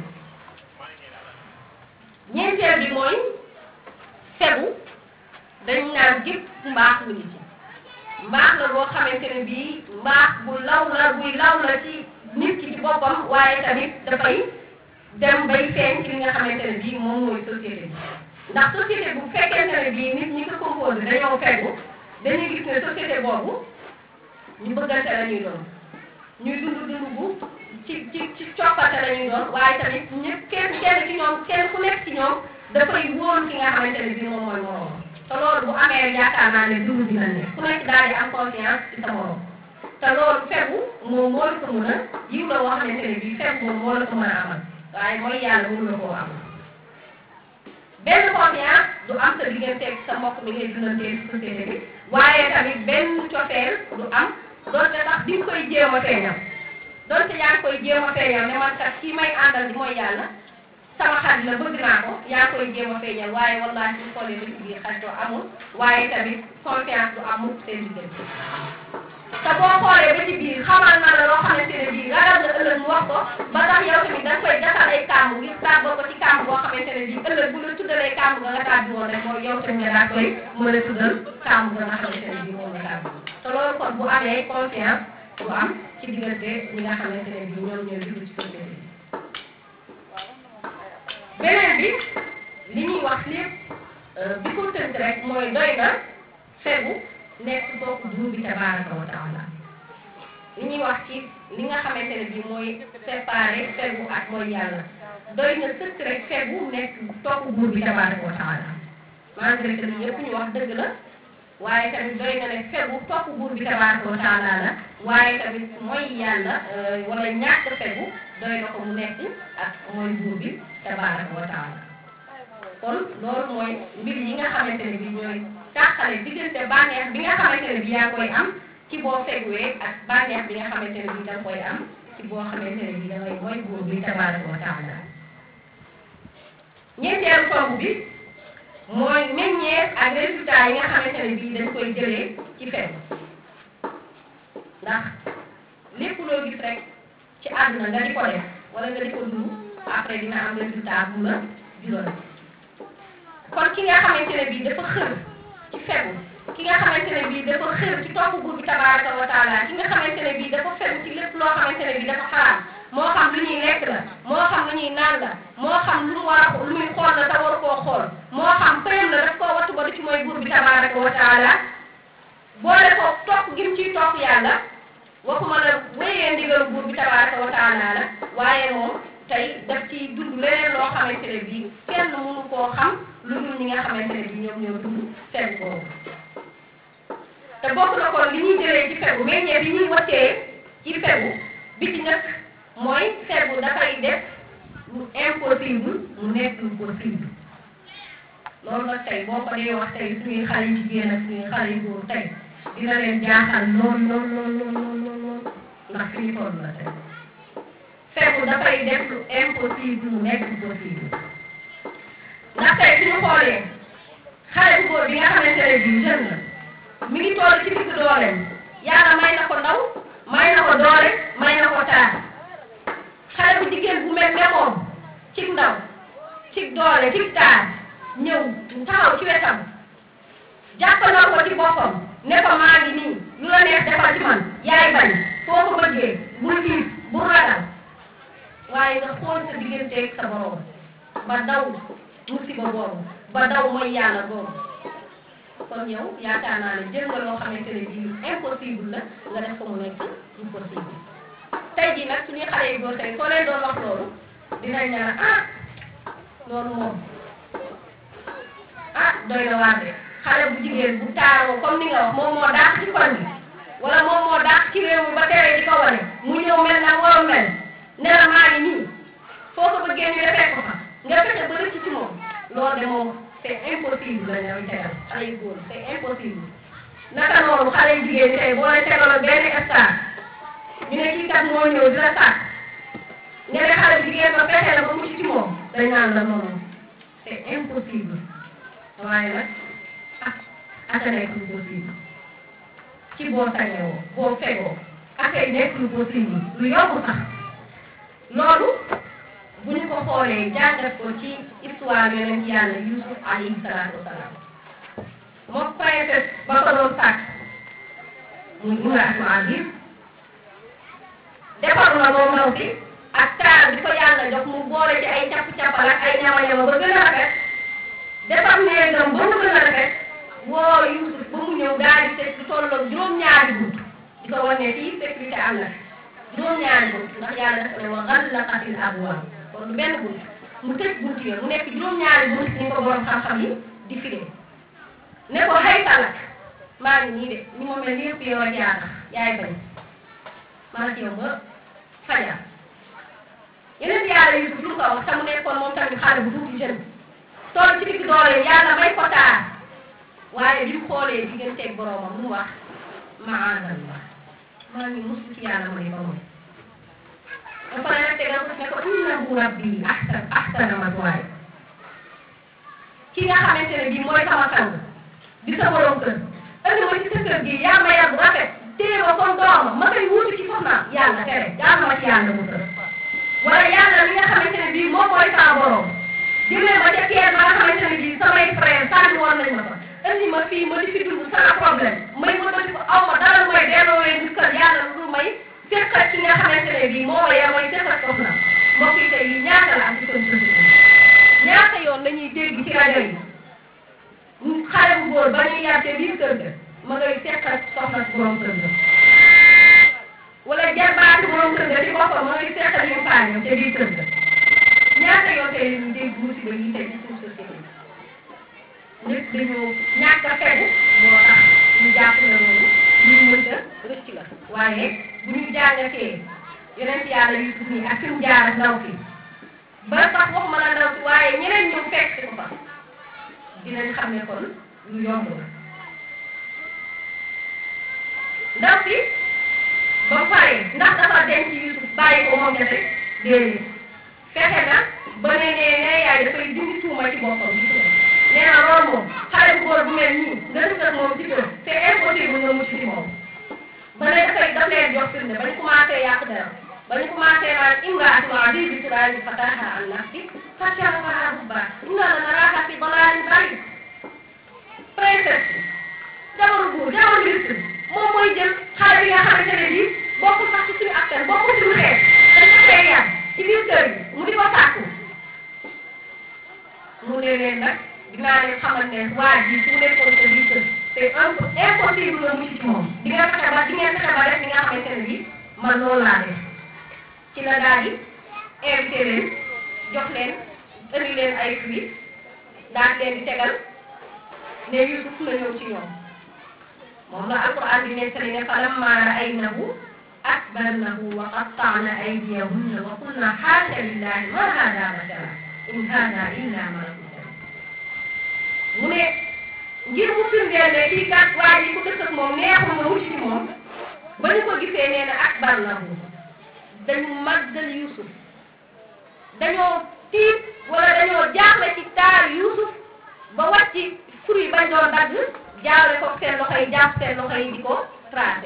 ñeenteel bi mooy fegu dañ naan gépp mbaax mi ngi ci mbaax la boo xamante ne bii mbaax bu law la buy law la ci nit ki ci boppam waaye tamit dafay dem bay feeñ ci li nga xamante ne bii moom mooy société bi ndax société bu fekkente ne bii nit ñi ko composé dañoo fegu dañuy gis ne société boobu ñu bëggante la ñuy doon ñuy dund dund bu ci ci ci coppate la ñuy doon waaye tamit ñëpp kenn kenn ci ñoom kenn ku nekk ci ñoom dafay wóor ki nga xamante ne bii moom mooy moroom te loolu bu amee rek yaakaar naa ne dund dina ne ku nekk daal di am confiance ci sa morom te loolu fegu moom moo la ko mën a yiw la woo xamante ne bii fegu moom moo la ko mën a amal waaye mooy yàlla mënu la koo amal benn confiance du am sa digganteeg sa mbokk mi ngay dundantee ci société bi waaye tamit benn cofeel du am doonte sax di nga koy jéem a feeñal doonte yaa ngi koy jéem a feeñal ne man kat kii may àndal di mooy yàlla sama xarit la bëgg naa ko yaa ngi koy jéem a feeñal waaye wallaahi suñu xoolee ba ci biir xaritoo amul waaye tamit confiance du amul seen diggante te boo xoolee ba ci biir xamal na la loo xamante ne bii ragal nga ëllëg mu wax ko ba tax yow tamit da nga koy gasal ay kàmb ngir tàbbal ko ci kàmb boo xamante ne bii ëllëg bu la tuddalee kàmb nga nga tàbbi woon rek mooy yow tamit nga daa koy mën a tuddal kàmb nga nga xamante ne bii moom nga tàbbi te loolu kon bu amee confiance du am ci diggante ñi nga xamante ne bii ñoom ñooy dugg ci société bi beneen bi li ñuy wax lépp bi ko tënk rek mooy doy na fegu nekk topp buur bi tabaraka wa taala li ñuy wax ci li nga xamante ne bii mooy séparé fegu ak mooy yàlla doy na sëkk rek fegu nekk topp buur bi tabaraka wa taala malgré que li yëpp ñu wax dëgg la waaye tamit doy na ne fegu topp buur bi tabaraka wa taala la waaye tamit mooy yàlla wala ñàkk fegu doy na ko mu nekk ak mooy buur bi tabaraka wa taala kon loolu mooy mbir yi nga xamante ne bii ñooy tàqale diggante bànneex bi nga xamante ne bii yaa koy am ci boo feguwee ak bànneex bi nga xamante ne bii da nga koy am ci boo xamante ne bii da ngay mooy buur bi tabaraka wa taala ñeenteelu tomb bi mooy meññeef ak résultat yi nga xamante ne bii dañ koy jëlee ci fegu ndax lépp loo gis rek ci àdduna nga di ko def wala nga di ko dund après dina am résultat bu la jural kon ki nga xamante ne bii dafa xër ci fegu ki nga xamante ne bii dafa xër ci topp buur bi tabaraka wa taala ki nga xamante ne bii dafa fegu ci lépp loo xamante ne bii dafa xaraam moo xam lu ñuy lekk la moo xam lu ñuy naan la moo xam lu mu war a lu muy xool la te war koo xool moo xam pëyam la daf koo wattu ba du ci mooy buur bi tabaraka wa taala boole ko topp gim ciy topp yàlla waxuma la wéyee ndigalu buur bi tabaraka wa taala la waaye moom tey daf ciy dund leneen loo xamante ne bii kenn mënu koo xam lu dul ñi nga xamante ne bii ñoom ñoo dund fegu boobu te bokk na kon li ñuy jëlee ci fegu meññee bi ñuy watee ci fegu bi ci njëkk mooy fegu dafay def lu impossible mu nekk lu possible loolu nag tey boo ko dee wax tey suñuy xale yu jigéen ak suñuy xale yu góor tey dina leen jaaxal lool lool lool lool lool lool ndax fi ñu toll la tey fegu dafay def lu impossible mu nekk lu possible ndax tey suñu xoolee xale bu góor bi nga xamante ne bii jeune la mi ngi toll ci digg dooleem yàlla may na ko ndaw may na ko doole may na ko taar xale bu jigéen bu mel ne moom cig ndaw cig doole cig taar ñëw taxaw ci wetam jàppaloo ko ci boppam ne ko maa ngi nii lu la neex defal ci man yaay bañ foo ko bëggee bul tiit bul ragal waaye nga xool sa digganteeg sa borom ba daw musiba boobu ba daw mooy yàlla boobu kon yow yaakaar naa ne jël nga loo xamante ne bii impossible la nga def ko mu nekk lu possible tey jii nag suñuy xale yu góor tey soo leen doon wax loolu dinañ ne la ah loolu moom ah doy na waar de xale bu jigéen bu taaroo comme ni nga wax moom moo daax ci koñ bi wala moom moo daax ci réew mi ba tere di ko wane mu ñëw mel na waroon mel ne la maa ngi nii foo ko bëggee ñu defee ko fa nga fexe ba rëcc ci moom loolu de moom c'est impossible la ñuy tegal xale yu góor c'est impossible naka noonu xale yu jigéen ñi tey boo leen tegaloon benn star ñu ne kii kat moo ñëw di la sàkk nga ne xale bu jigéen ba fexe la ba mucc ci moom dañ naan la noonu c'est impossible waaye nag ah aka nekk lu possible ci boo sañewoo boo fegoo akay nekk lu possible lu yomb sax loolu bu ñu ko xoolee jàngat ko ci histoire yonent yàlla Yusuf alayhi salaatu wasalaam moom princesse ba ko doon sàkk muy Imraatul Aziz defaru na moom ndaw si ak taar bi ko yàlla jox mu boole ci ay capp-cappal ak ay ñama-ñama ba gën a rafet defar néegam ba mu gën a rafet woo Yusuf ba mu ñëw daal di teg lu tolloog juróom-ñaari bunt di ko wane fii sécurité am na juróom-ñaari bunt ndax yàlla dafa ne wa ghallaqatil abwaab kon du benn bunt mu tëj bunt yooyu mu nekk juróom-ñaari bunt ni ko borom xam-xam yi di firee ne ko xëy talak maa ngi nii de ñi ma mel yëpp yow ak yaa tax yaay bañ maa ngi yow ba fajar yeneen yàlla Yusuf lu ko wax te mu nekkoon moom tamit xale bu tuuti jeune toll ci digg doole yàlla may ko taar waaye bi mu xoolee digganteeg boromam mu wax maadallah maa ngi musu ci yàlla ma ne ba moom dafa ne nag tegal ko ne ko innahu rabbi ahsan ahsana maswaaya ki nga xamante ne bii mooy sama sang di sa borom kër andi ma ci sa kër gi yaa ma yar bu rafet téye ma comme doomam ma koy wuutu ci soxnaam yàlla tere yaa ma ci yàlla mu tër wala yàlla li nga xamante ne bii moom mooy sama borom jëlee ma ca keer ba nga xamante ne bii samay frère sànni woon nañ ma fa andi ma fii ma di fi dund sans problème may ma di ko aw ma dara mooy delloo leen di kër yàlla lu may seqal ci nga xamante ne bii moo ma yar mooy seqal soxna mbokk yi tey yi ñaata la am ci seen société ñaata yoon la ñuy dégg ci rajo yi xale bu góor ba ñuy yar te biir kër ga ma ngay seqal soxna si borom kër ga wala jarbaati borom kër ga ci boppam ma ngay seqal yu faañam te biir kër ga ñaata yoon tey la ñuy dégg musiba yi tey ci suñu société nit dañoo ñàkk a fegu moo tax ñu jàpp na loolu ñu mënta rëcc la waaye bu ñu jàngatee yeneen yàlla Yusuf nii ak fi mu jaar ak ndaw si ba sax waxuma la ndaw si waaye ñeneen ñëw fekk si ko fa dinañ xam ne kon lu yomb la ndaw si ba pare ndax dafa denc Yusuf bàyyi ko moom kese déedéet fexe na ba ne ne ne yaay dafay dindi tuuma ci boppam gis nga nee na loolu moom xale bu góor bu mel nii nga def ak moom ci kër c'est impossible nga mucc ci moom ba ne dafay daf leen jox firnde ba ñu commencé yàq dara ba ñu commencé naan imraatu azizi turaji fataha an nafsi fasharafaha hubba inna la naraka fi dalalin ba'id princesse jabaru buur jabaru ministre moom mooy jël xale bi nga xamante ne bii bokkul sax ci suñu askan bokkul suñu xeet dañ ko fee yar ci biir kër gi mu di ko sàkku mu ne leen nag dinaa leen xamal ne waa ji su nekkoon sa biir kër c'est impossible nga mucc ci moom di nga fexe ba di ngeen fexe ba def li nga xamante ne bii man loolu laa def ci la daal di invité leen jox leen indi leen ay fruits daal leen di tegal ne Yusuf na ñëw ci ñoom moom la alquran di nettali ne falamma ra'aynahu akbarnahu wa qatta'na aydiyahunna wa qulna haasha lillahi ma hada bashara in hada illa malakun karim mu ne ngir mu firndeel ne kii kat waa ji ku dëkk ak moom neexul nga wuti ci moom ba ñu ko gisee nee na akbarnahu dañu màggal Yusuf dañoo tiit wala dañoo jaaxle ci taar Yusuf ba wàcc fruit bañ doon dagg jaawle ko seen loxo yi jàpp seen loxo yi di ko tracé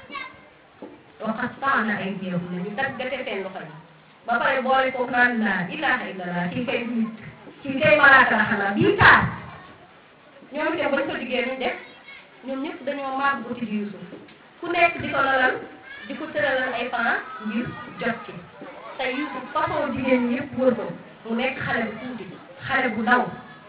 wa qatta'na aydiyahunna ñu daggate seen loxo yi ba pare boole ko naan laa ilaha illallah kii kay nit kii kay malaaka la xanaa bii taar ñoom itam bañ ko diggee ñu def ñoom ñëpp dañoo màgg uti di Yusuf ku nekk di ko lalal di ko tëralal ay plan ngir jot ci te Yusuf façon jigéen ñi yëpp wër ko mu nekk xale bu tuuti xale bu ndaw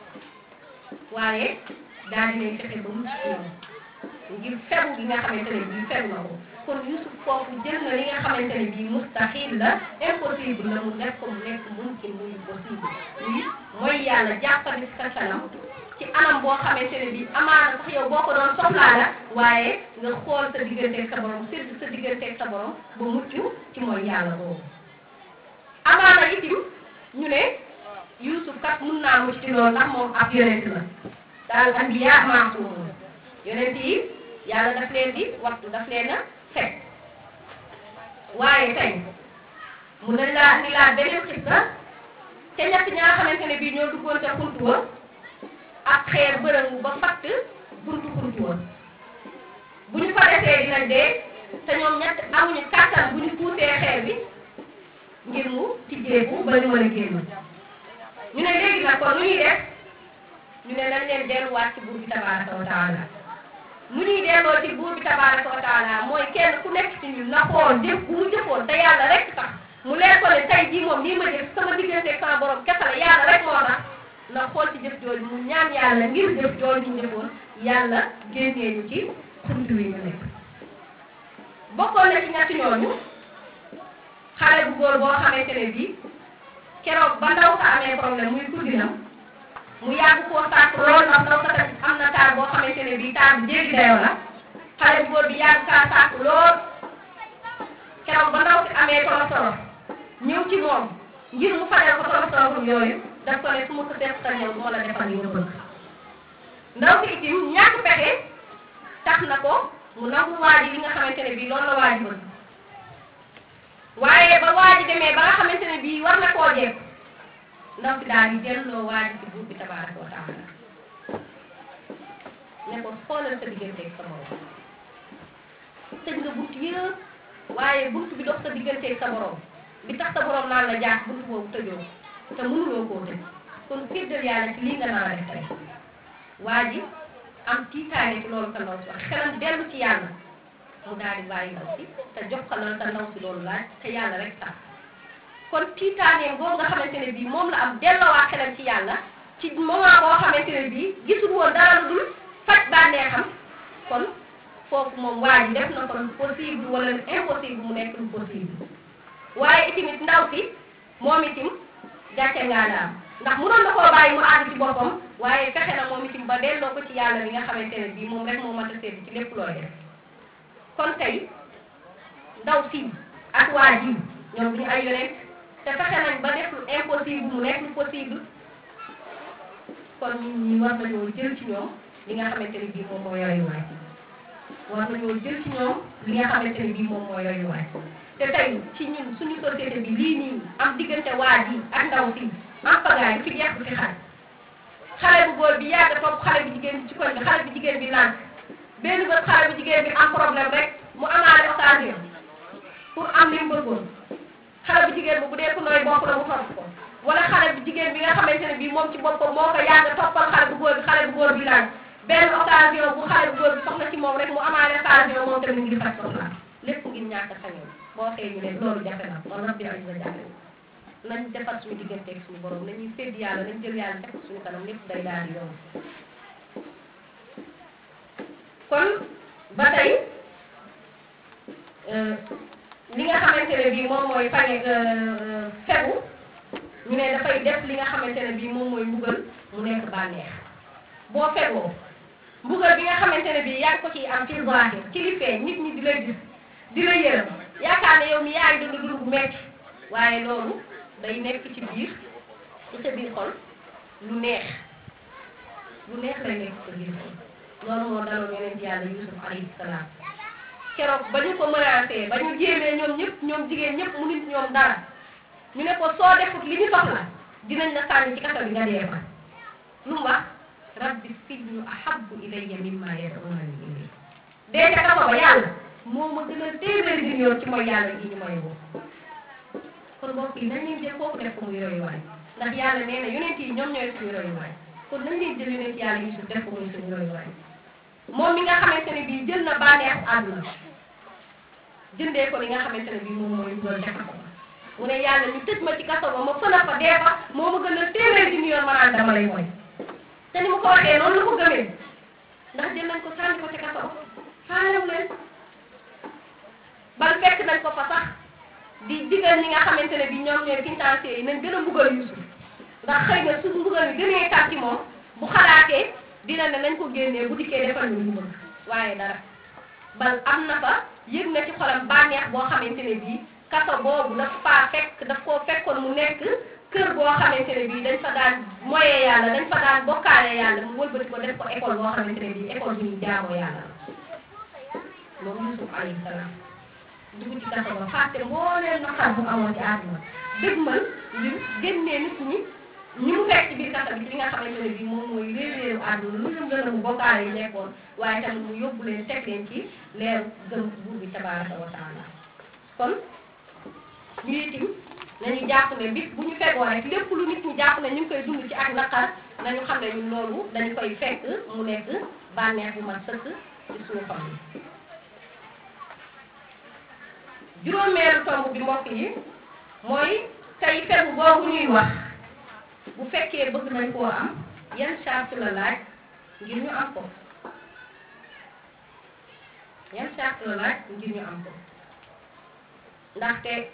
waaye daal di leen fexe ba mu ci ñoom ngir fegu gi nga xamante ne bii fegu na ko kon Yusuf foofu jël na li nga xamante ne bii mustahil la impossible la mu def ko mu nekk mumkin muy possible lii mooy yàlla jàppandi sa kanam ci anam boo xamante ne bii amaana sax yow boo ko doon soxlaa la waaye nga xool sa digganteeg sa borom surtout sa digganteeg sa borom ba mucc ci mooy yàlla boobu amaana itim ñu ne Yusuf kat mun naa mucc ci loolu ndax moom ab yonent la daal anbiya maasumun yonent yi yàlla daf leen di waxtu daf leen a fekk waaye tey mun nañ laa ni laa beneen xista ca ñett ña nga xamante ne bii ñoo duggoon ca xuntu wa ak xeer bërëngu ba fatt buntu xuntu wa bu ñu fa desee dinañ dee te ñoom ñett amuñu kàttan bu ñu puusee xeer bi ngir mu tijjeeku ba ñu mën a génn ñu ne léegi nag kon nu ñuy def ñu ne nañ leen delluwaat ci buur bi tabaraka wa taala nu ñuy delloo ci buur bi tabaraka wa taala mooy kenn ku nekk ci ñun na xool jëf bu mu jëfoon te yàlla rek tax mu leer ko ne tey jii moom nii ma jëf sama diggante sama borom kese la yàlla rek moo tax na xool ci jëf jooju mu ñaan yàlla ngir jëf jooju ñu jëfoon yàlla génnee ñu ci xuntu wi ñu nekk bokkoon na ci ñetti ñooñu xale bu góor boo xamante ne bii keroog ba ndaw sa amee problème muy kudinam mu yàgg koo sàkk lool ndax ndaw sa tamit am na taar boo xamante ne bii taar bu jéggi dayoo la xale bu góor bi yàgg kaa sàkk lool keroog ba ndaw si amee tolof tolof ñëw ci moom ngir mu fajal ko tolof tolof yooyu daf ko ne su ma ko seet sa ñëw du ma la defal li nga bëgg ndaw si itim ñàkk pexe tax na ko mu nangu waaji li nga xamante ne bii loolu la waaji bëgg waaye ba waaji demee ba nga xamante ne bii war na koo jekk ndaw si daal di delloo waaji ci buur bi tabaraka wa taala ne ko xoolal sa digganteeg sa borom tëj nga bunt yëpp waaye bunt bi dox sa digganteeg sa borom bi tax sa borom naan la jaax bunt boobu tëjoo te mënuloo koo tëj kon féddal yàlla ci lii nga nar a def tey waa ji am tiitaange ci loolu sa ndaw si wax xelam dellu ci yàlla mu daal di bàyyi ndaw si te jox ko la sa ndaw si loolu laaj te yàlla rek tax kon tiitaangeem boobu nga xamante ne bii moom la am delloowaat xelam ci yàlla ci moment boo xamante ne bii gisul woon dara lu dul faj bànneexam kon foofu moom waa ji def na ko lu possible wala lu impossible mu nekk lu possible waaye itamit ndaw si moom itim gàcce ngaa la am ndax mënoon na koo bàyyi mu àgg ci boppam waaye fexe na moom itim ba delloo ko ci yàlla bi nga xamante ne bii moom rek moo mat a seetlu ci lépp looy def kon tey ndaw si ak waa ji ñoom duñu ay yonent te fexe nañ ba def lu impossible mu nekk lu possible kon nit ñi war nañoo jël ci ñoom li nga xamante ne bii moom moo royuwaay war nañoo jël ci ñoom li nga xamante ne bii moom moo royuwaay te tey ci ñun suñu société bi lii nii am diggante waa ji ak ndaw si am pagaay du fi jeex du fi xaaj xale bu góor bi yàgg topp xale bu jigéen bi ci koñ bi xale bu jigéen bi lànk benn bés xale bu jigéen bi am problème rek mu amaale occasion pour am li mu bëggoon xale bu jigéen bi bu dee ku nooy bopp la mu topp ko wala xale bu jigéen bi nga xamante ne bii moom ci boppam moo ko yàgg toppal xale bu góor bi xale bu góor bi lànk benn occasion bu xale bu góor bi soxla ci moom rek mu amaale occasion moom tamit ngir faj soxla lépp ngir ñàkk sañoon boo xëy ñu ne loolu jafe na kon rabbi azza jafe nañ defar suñu digganteeg suñu borom nañuy sédd yàlla nañ jël yàlla teg suñu kanam lépp day daal di yomb kon ba tey li nga xamante ne bii moom mooy fañe fegu ñu ne dafay def li nga xamante ne bii moom mooy mbugal mu nekk bànneex boo fegoo mbugal bi nga xamante ne bii yaa ngi ko ciy am ci zahir ci li feeñ nit ñi di la gis di la yërëm yaakaar ne yow mi yaa ngi dund dund bu metti waaye loolu day nekk ci biir ci sa biir xol lu neex lu neex lay nekk ci sa biir xol loolu moo daloon yeneen ci yàlla Yusuf alayhi salaam keroog ba ñu ko menacé ba ñu jéemee ñoom ñëpp ñoom jigéen ñëpp mu nit ñoom dara ñu ne ko soo defut li ñu soxla dinañ la sànni ci kaso bi nga dee fa lu mu wax rabbi sijnu ahabbu ilayya mimma yad'unani ilayhi dee ca kaso ba yàlla moo ma gën a téeméeri di yoon ci mooy yàlla gi ñu may woo kon mbokk yi nañ leen jël kooku def ko muy royuwaay ndax yàlla nee na yonent yi ñoom ñooy suñu royuwaay kon nañ leen jël yonent yàlla Yusuf def ko muy suñu royuwaay moom mi nga xamante ne bii jël na bànneexu àdduna jëndee ko li nga xamante ne bii moom mooy doon def ko mu ne yàlla ñu tëj ma ci kaso ba ma fëna fa dee fa moo ma gën a téeméer di yoon ma naan dama lay mooy te ni mu ko waxee noonu la ko gëmee ndax jël nañ ko sànni ko ci kaso ba faalewu leen bal fekk nañ ko fa sax di digal ñi nga xamante ne bii ñoom ñooy financiers yi nañ gën a mbugal Yusuf ndax xëy na su mbugal yi gënee tar ci moom bu xalaatee dina ne nañ ko génnee bu dikkee defal ñu lu bëgg waaye dara bal am na fa yëg na ci xolam bànneex boo xamante ne bii kaso boobu daf faa fekk daf koo fekkoon mu nekk kër boo xamante ne bii dañ fa daan moyee yàlla dañ fa daan bokkaale yàlla mu wëlbati ko def ko école boo xamante ne bii école bi ñu jaamoo yàlla la moom Yusuf alayhi salaam dugg ci kaso ba fàtte mbooleem naqar bu amoon ci àdduna dëgmal ngir génnee nit ñi ñi mu fekk ci biir kaso bi ci li nga xamante ne bii moom mooy réeréeru àdduna lu ñu gën a mu bokkaale yi nekkoon waaye tamit mu yóbbu leen teg leen ci leeru gëm buur bi tabaraka wa taala kon ñu itim nañu jàpp ne bis bu ñu fegoo rek lépp lu nit ñi jàpp ne ñu ngi koy dund ci ak naqar nañu xam ne ñun loolu dañu koy fekk mu nekk bànneex bu mat sëkk ci suñu xol yi juróomeelu tomb bi mbokk yi mooy tey fegu boobu ñuy wax bu fekkee bëgg nañ koo am yan charte la laaj ngir ñu am ko yan charte la laaj ngir ñu am ko ndaxte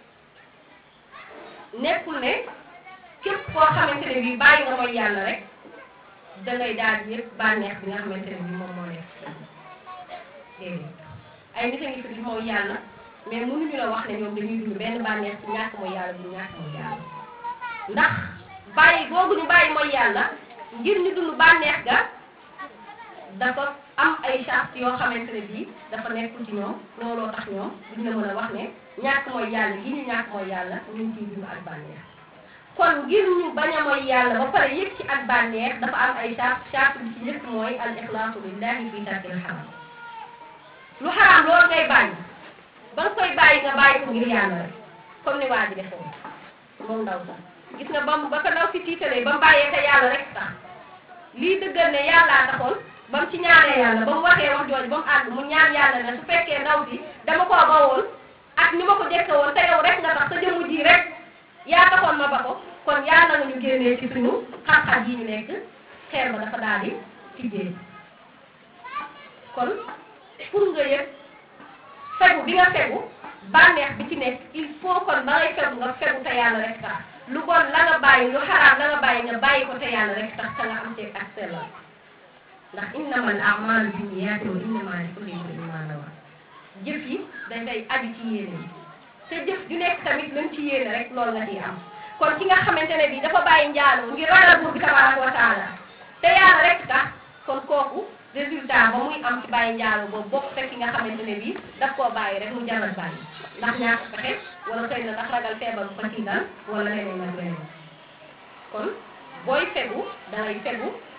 nekkul ne képp koo xamante ne bii bàyyi nga mooy yàlla rek dangay daal di yëpp bànneex bi nga xamante ne bii moom moo nekk déedéet ay nit a ngi fi di mooy yàlla mais mënuñu la wax ne ñoom dañuy dund benn bànneex ci ñàkk mooy yàlla bu ñàkk mooy yàlla ndax bàyyi googu ñu bàyyi mooy yàlla ngir ñu dund bànneex ga dafa am ay charte yoo xamante ne bii dafa nekkul ci ñoom looloo tax ñoom duñ la mën a wax ne ñàkk mooy yàlla gi ñu ñàkk mooy yàlla ñu ngi ciy dund ak bànneex kon ngir ñu bañ a mooy yàlla ba pare yëg ci ak bànneex dafa am ay charte charte bi ci njëkk mooy al ixlaasu lillahi fi tarkil xaram lu xaraam loolu ngay bàyyi ba nga koy bàyyi nga bàyyi ko ngir yàlla rek comme ni waa ji defoon moom ndaw sax gis nga ba mu ba ko ndaw si tiitalee ba mu bàyyee te yàlla rek sax lii dëggal ne yàllaa taxoon ba mu ci ñaanee yàlla ba mu waxee wax jooju ba mu àgg mu ñaan yàlla ne su fekkee ndaw si dama koo bawoon ak ni ma ko jëkke woon te yow rek nga tax sa jëmm ji rek yaa taxoon ma ba ko kon yàlla nga ñu génnee ci suñu xar-xar yi ñu nekk xeer ba dafa daal di tijjee kon pour nga yëg fegu bi nga fegu bànneex bi ci nekk il faut kon ba ngay fegu nga fegu te yàlla rek tax lu bon la nga bàyyi lu xaraam la nga bàyyi nga bàyyi ko te yàlla rek tax te nga am ci ak sellal ndax innamal a'maalu binniyaati wa innamaa likulli imri'in maa nawaa jëf yi dafay aju ci yéene yi te jëf ju nekk tamit luñ ci yéene rek loolu nga ciy am kon ki nga xamante ne bii dafa bàyyi njaaloo ngir ragal buur bi tabaaraka wa taala te yàlla rek tax kon kooku résultat ba muy am ci bàyyi njaaloo boobu bokk te ki nga xamante ne bii daf koo bàyyi rek mu jaral bàyyi ndax ñàkk pexe wala xëy na ndax ragal feebar bu ko ciy dal wala leneen ak leneen kon booy fegu dangay fegu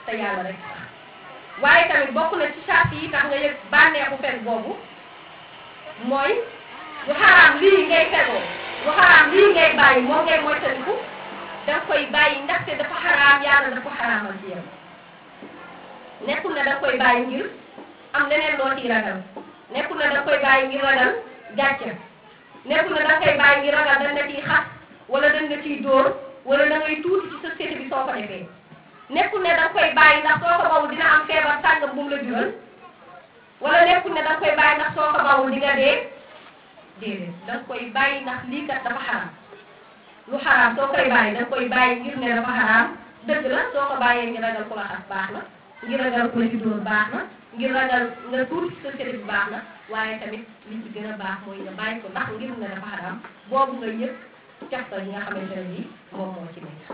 te yàlla rek waaye tamit bokk na ci charte yi tax nga yëg bànneexu fekk boobu mooy lu xaraam lii ngay fegoo lu xaraam lii ngay bàyyi moo ngay moytandiku danga koy bàyyi ndaxte dafa xaraam yàlla dafa xaraamal ci yow nekkul ne danga koy bàyyi ngir am leneen loo ciy ragal nekkul ne danga koy bàyyi ngir ragal gàcce nekkul ne danga koy bàyyi ngir ragal dañ la ciy xas wala dañ la ciy dóor wala da ngay tuuti ci société bi soo ko defee nekkul ne danga koy bàyyi ndax soo ko bawul dina am feebar sàngam bu mu la jural wala nekkul ne danga koy bàyyi ndax soo ko bawul di nga dee déedéet danga koy bàyyi ndax lii kat dafa xaraam lu xaraam soo koy bàyyi danga koy bàyyi ngir ne dafa xaraam dëgg la soo ko bàyyee ngir ragal ku la xas baax na ngir ragal ku la ci dóor baax na ngir ragal nga tuuti ci société bi baax na waaye tamit li ci gën a baax mooy nga bàyyi ko ndax ngir ne dafa xaraam boobu nga yëpp cafta yi nga xamante ne bii moom moo ci nekk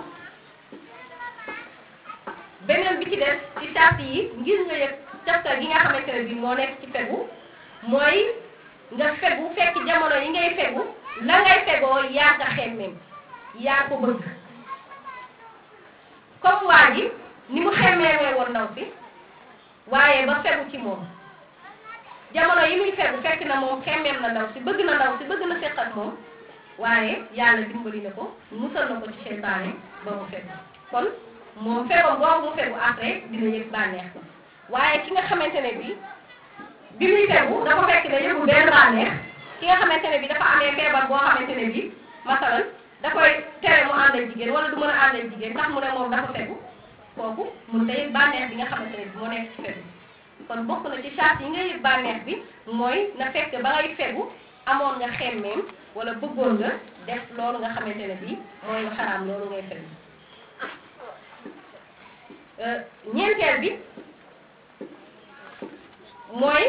beneen bi ci des ci sart yi ngir nga yëg cafta gi nga xamante ne bii moo nekk ci fegu mooy nga fegu fekk jamono yi ngay fegu la ngay fegoo yaa ko xemmeem yaa ko bëgg comme waa ji ni mu xemmeemee woon ndaw si waaye ba fegu ci moom jamono yi muy fegu fekk na moom xemmeem na ndaw si bëgg na ndaw si bëgg na seq ak moom waaye yàlla dimbali na ko musal na ko ci seytaane ba mu fegu kon moom fegoom boobu mu fegu après dina yëg bànneex waaye ki nga xamante ne bi bi muy fegu dafa fekk ne yëgul benn bànneex ki nga xamante ne bi dafa amee feebar boo xamante ne bi masalan da koy tere mu ànd ak jigéen wala du mën a ànd ak jigéen ndax mu ne moom dafa fegu kooku mun tey bànneex bi nga xamante ne bi moo nekk ci fegu kon bokk na ci charte yi nga yëg bànneex bi mooy na fekk ba ngay fegu amoon nga xemmeem wala bëggoon nga def loolu nga xamante ne bii mooy lu xaraam loolu ngay fegu ñeenteel bi mooy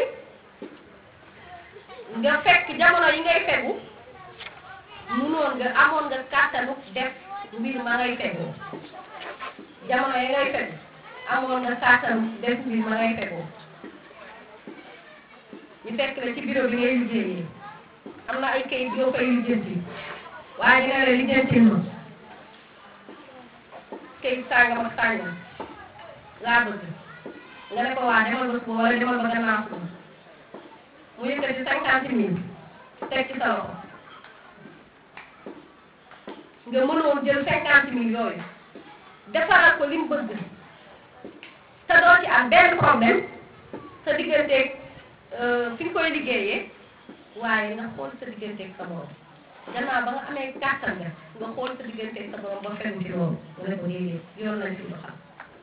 nga fekk jamono yi ngay fegu munoon nga amoon nga kàttanu def mbir ma ngay fegoo jamono yi ngay fegu amoon nga kàttanu def mbir ma ngay fegoo ñu fekk la ci bureau bi ngay liggéeyee am na ay kayit yoo fay lijjanti waaye dina la lijjanti ma kayit sàngam ak sàngam laa bëgg nga ne ko waa demal ba suba wala demal ba gannaaw suba mu yëkkati cinquante mille teg ci sa loxo nga mënoon jël cinquante mille yooyu defaral ko li mu bëgg te doo ci am benn problème sa digganteeg fi nga koy liggéeyee waaye nga xool sa digganteeg sa borom gannaaw ba nga amee kàttan nga nga xool sa digganteeg sa borom ba fegu ci loolu nga ne ko déedéet yoon nañ fi doxal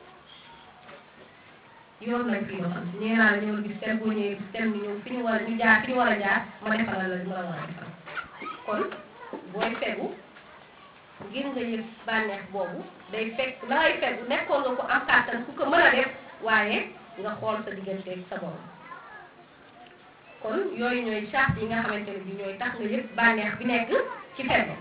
yoon nañ fi doxal nee naa la ñëwal gis tel boo ñëwee gis tel ni ñëw fi ñu war a ñu jaar fi ñu war a jaar ma defalal la li ma la war a defal kon booy fegu ngir nga yëg bànneex boobu day fekk la ngay fegu nekkoon nga ko am kàttan ku ko mën a def waaye nga xool sa digganteeg sa borom kon yooyu ñooy charte yi nga xamante ne bi ñooy tax nga yëg bànneex bi nekk ci fegu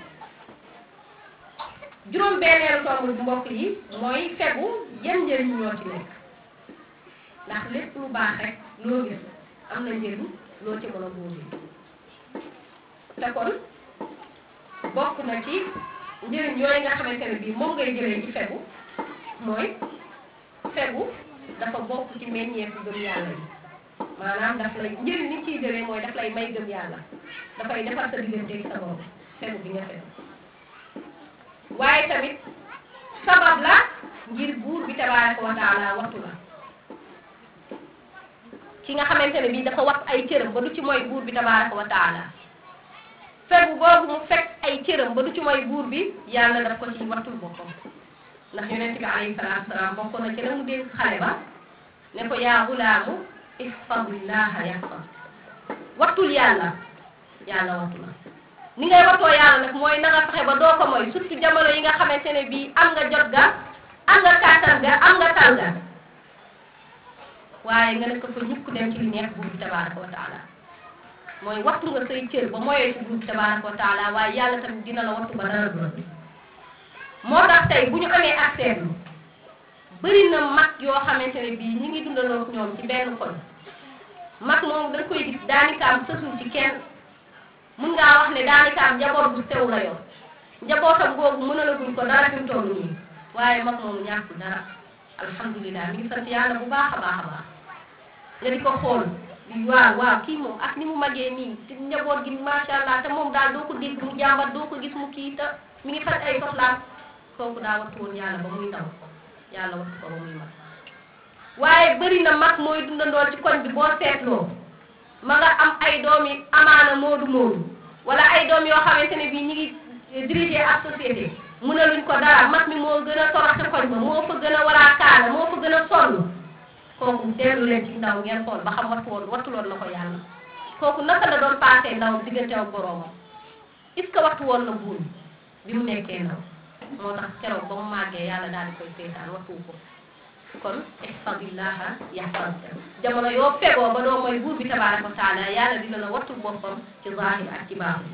juróom benneelu tomb bu mbokk yi mooy fegu yan njëriñ ñoo ci nekk ndax lépp lu baax rek loo gis am na njëriñ loo ci mën a góobe te kon bokk na ci njëriñ yooyu nga xamante ne bii moom ngay jëlee ci fegu mooy fegu dafa bokk ci meññeefu gëm yàlla yi maanaam daf lay njëriñ li ciy jëlee mooy daf lay may gëm yàlla dafay defar sa digganteeg sa borom fegu bi nga fegu waaye tamit sabab la ngir buur bi tabaaraka wa taala wattu la ki nga xamante ne bii dafa wat ay cëram ba du ci mooy buur bi tabaaraka wa taala fegu boobu mu fekk ay cëram ba du ci mooy buur bi yàlla daf ko ci wattul boppam ndax yonent bi alayhi salaatu salaam bokk na ci la mu dénk xale ba ne ko yaa gulaamu ihfadillaha yahfad wattul yàlla yàlla wattu la ni ngay wattoo yàlla nag mooy na nga fexe ba doo ko mooy surtout jamono yi nga xamante ne bii am nga jot ga am nga kàttan ga am nga tal ga waaye nga ne ko fa ñukk dem ci li neex buur bi tabaraka wa taala mooy wattu nga say cër ba mooyee ci buur bi tabaraka wa taala waaye yàlla tamit dina la wattu ba dara du la moo tax tey bu ñu amee ak seetlu bëri na mag yoo xamante ne bii ñi ngi dundaloo ak ñoom ci benn koñ mag moom dañ koy gis daanikaam sësul ci kenn mun ngaa wax ne daanikaam njaboot bu sew la yor njabootam googu mën a la guñ ko dara fi mu toll nii waaye mag moom ñàkkul dara alhamdulilah mi ngi sant yàlla bu baax a baax a baax nga di ko xool waaw waaw kii moom ak ni mu magee nii te njaboot gi macha allah te moom daal doo ko dégg mu jàmbat doo ko gis mu kii te mi ngi faj ay soxlaam kooku daa wattu woon yàlla ba muy ndaw yàlla wattu ko ba muy mag waaye bëri na mag mooy dundandool ci koñ bi boo seetloo ma nga am ay doom yi amaana moodu moodu wala ay doom yoo xamante ne bii ñi ngi diriger ak société mënaluñ ko dara mag mi moo gën a torox ci koñ ba moo fa gën a waraa kaala moo fa gën a sonn kooku dellu leen ci ndaw ngeen xool ba xam wattu woon wattuloon na ko yàlla kooku naka la doon passé ndaw diggante ak boroomam est-ce que wattu woon na buur bi mu nekkee ndaw moo tax keroog ba mu màggee yàlla daal di koy seetaan wattuwu ko kon ihfadillaha yahfazka jamono yoo fegoo ba doo mooy buur bi tabaaraka wa taala yàlla dina la wattu boppam ci zahir ak ci baaxu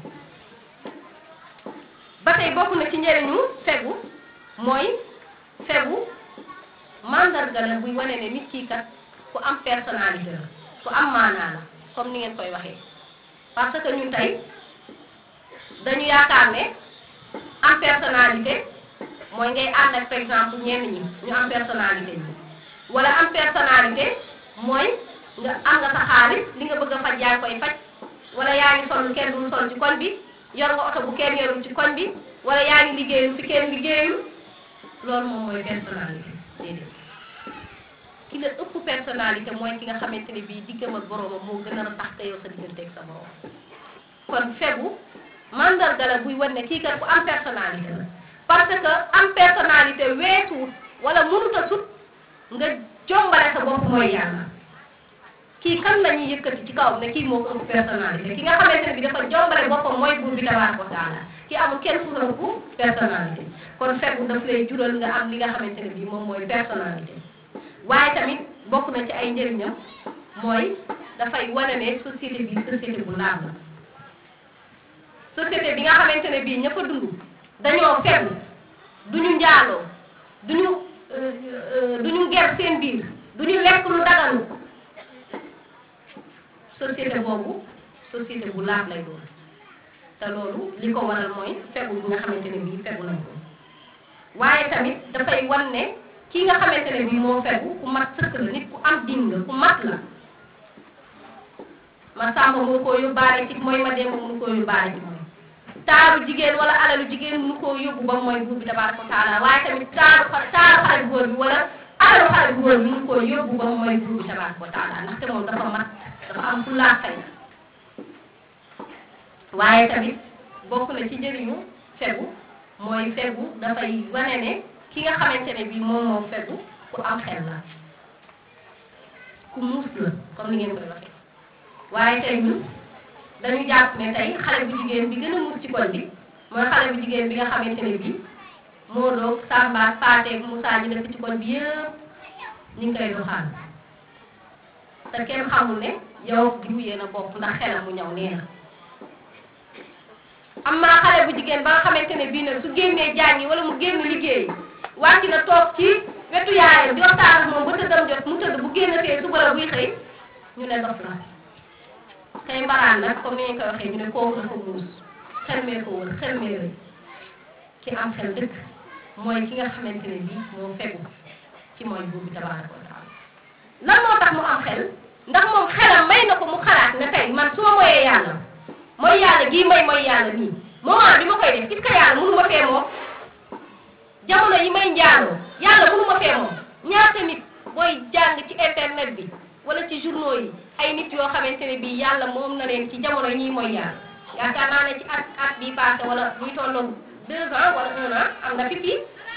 ba tey bokk na ci njëriñu fegu mooy fegu mandarga la buy wane ne nit kii kat ku am personnalité la ku am maanaa la comme ni ngeen koy waxee parce que ñun tey dañu yaakaar ne am personnalité mooy ngay ànd ak par exemple ñenn ñi ñu am personnalité ñi wala am personnalité mooy nga am nga sa xaalis li nga bëgg a faj yaa ngi koy faj wala yaa ngi sol lu kenn dul sol ci koñ bi yor nga oto bu kenn yorul ci koñ bi wala yaa ngi liggéeyul fi kenn liggéeyul loolu moom mooy personnalité déedéet ki la ëpp personnalité mooy ki nga xamante ne bii diggam ak boroomam moo gën a tax te yow sa diggante ak sa boroom kon fegu mandarga la buy wan ne kii kat ku am personnalité la parce que am personnalité weesuwut wala mënut a sut nga jombale sa bopp mooy yàlla kii kan la ñuy yëkkati ci kawam ne kii moo ko ëpp personnalité ki nga xamante ne bi dafa jombale boppam mooy buur bi tabaaraka wa taala ki amul kenn ku la ëpp personnalité kon fegu daf lay jural nga am li nga xamante ne bi moom mooy personnalité waaye tamit bokk na ci ay njëriñam mooy dafay wane ne société bi société bu laab la société bi nga xamante ne bii ña fa dund dañoo fegu duñu njaaloo duñu duñu ger seen biir duñu lekk lu daganu société boobu société bu laab lay doon te loolu li ko waral mooy fegu bi nga xamante ne bii fegu nañ ko waaye tamit dafay wan ne kii nga xamante ne bii moo fegu ku mat sëkk la nit ku am din la ku mat la ma sàmba mënu koo yóbbaale ci mooy ma démb mënu koo yóbbaale ci mooy taaru jigéen wala alalu jigéen mënu koo yóbbu ba mooy buur bi tabaaraka wa taala waaye tamit taaru taaru xale bu góor bi wala alalu xale bu góor bi mënu koo yóbbu ba mooy buur bi tabaaraka wa taala ndaxte moom dafa mat dafa am fulla fay waaye tamit bokk na ci njëriñu fegu mooy fegu dafay wane ne ki nga xamante ne bii moom moo fegu ku am xel la ku muus la comme ni ngeen koy waxee waaye tey ñun dañu jàpp ne tey xale bu jigéen bi gën a muus ci koñ bi mooy xale bu jigéen bi nga xamante ne bii moo doog Samba Paate Moussa ñu nekk ci koñ bi yëpp ñu ngi koy doxaan te kenn xamul ne yow diw yéen a bokk ndax xelam mu ñëw nee na am naa xale bu jigéen ba nga xamante ne bii nag su génnee jàngi wala mu génn liggéey wàcc na toog ci wetu yaayam di waxtaan ak moom ba tëddam jot mu tëdd bu génn fee suba la buy xëy ñu ne dof la kay mbaraan nag comme ni ñu koy waxee ñu ne kooku dafa muus xelmee ko wër xelmee rëy ki am xel dëkk mooy ki nga xamante ne bii moo fegu ci mooy buur bi tabaaraka wa taala lan moo tax mu am xel ndax moom xelam may na ko mu xalaat ne tey man su ma moyee yàlla mooy yàlla gii may mooy yàlla nii moment bi ma koy def est-ce que yàlla mënu ma fee moom jamono yi may njaaloo yàlla mënu ma fee moom ñaata nit booy jàng ci internet bi wala ci journaux yi ay nit yoo xamante ne bii yàlla moom na leen ci jamono ñii mooy yàlla yaakaar naa ne ci at at bii passé wala ñuy tolloog deux ans wala un an am na fi fii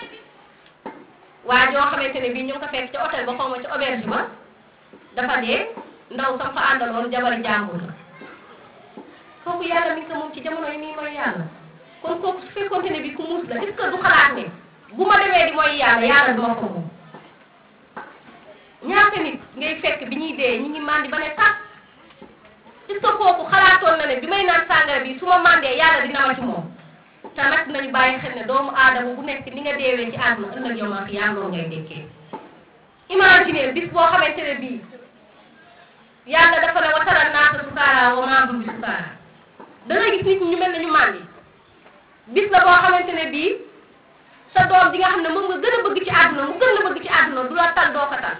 waa joo xamante ne bii ñu ngi ko fekk ca hôtel ba xaw ma ca auberge ba dafa dee ndaw sam fa àndaloon jabari jàmbur la kooku yàlla mi ngi ko moom ci jamono yi nii mooy yàlla kon kooku su fekkoonte ne bii ku muus la est-ce que du xalaat ne bu ma demee di mooy yàlla yàlla duma ko moom ñaata nit ngay fekk bi ñuy dee ñi ngi mandi ba ne tax est-ce que kooku xalaatoon na ne bi may naan sàngara bi su ma mandee yàlla dina ma ci moom te nag nañu bàyyi xel ne doomu aadama bu nekk ni nga deewee ci àdduna ëllëg yow ma fi yaa noonu ngay dekkee imaginer bis boo xamante ne bii yàlla dafa ne wa tara naasa sukaara wa maa hum bi sukaara da ngay gis nit ñi ñu mel ne ñu màndi bis la boo xamante ne bii sa doom bi nga xam ne moom nga gën a bëgg ci àdduna mu gën la bëgg ci àdduna du la tal doo ko tal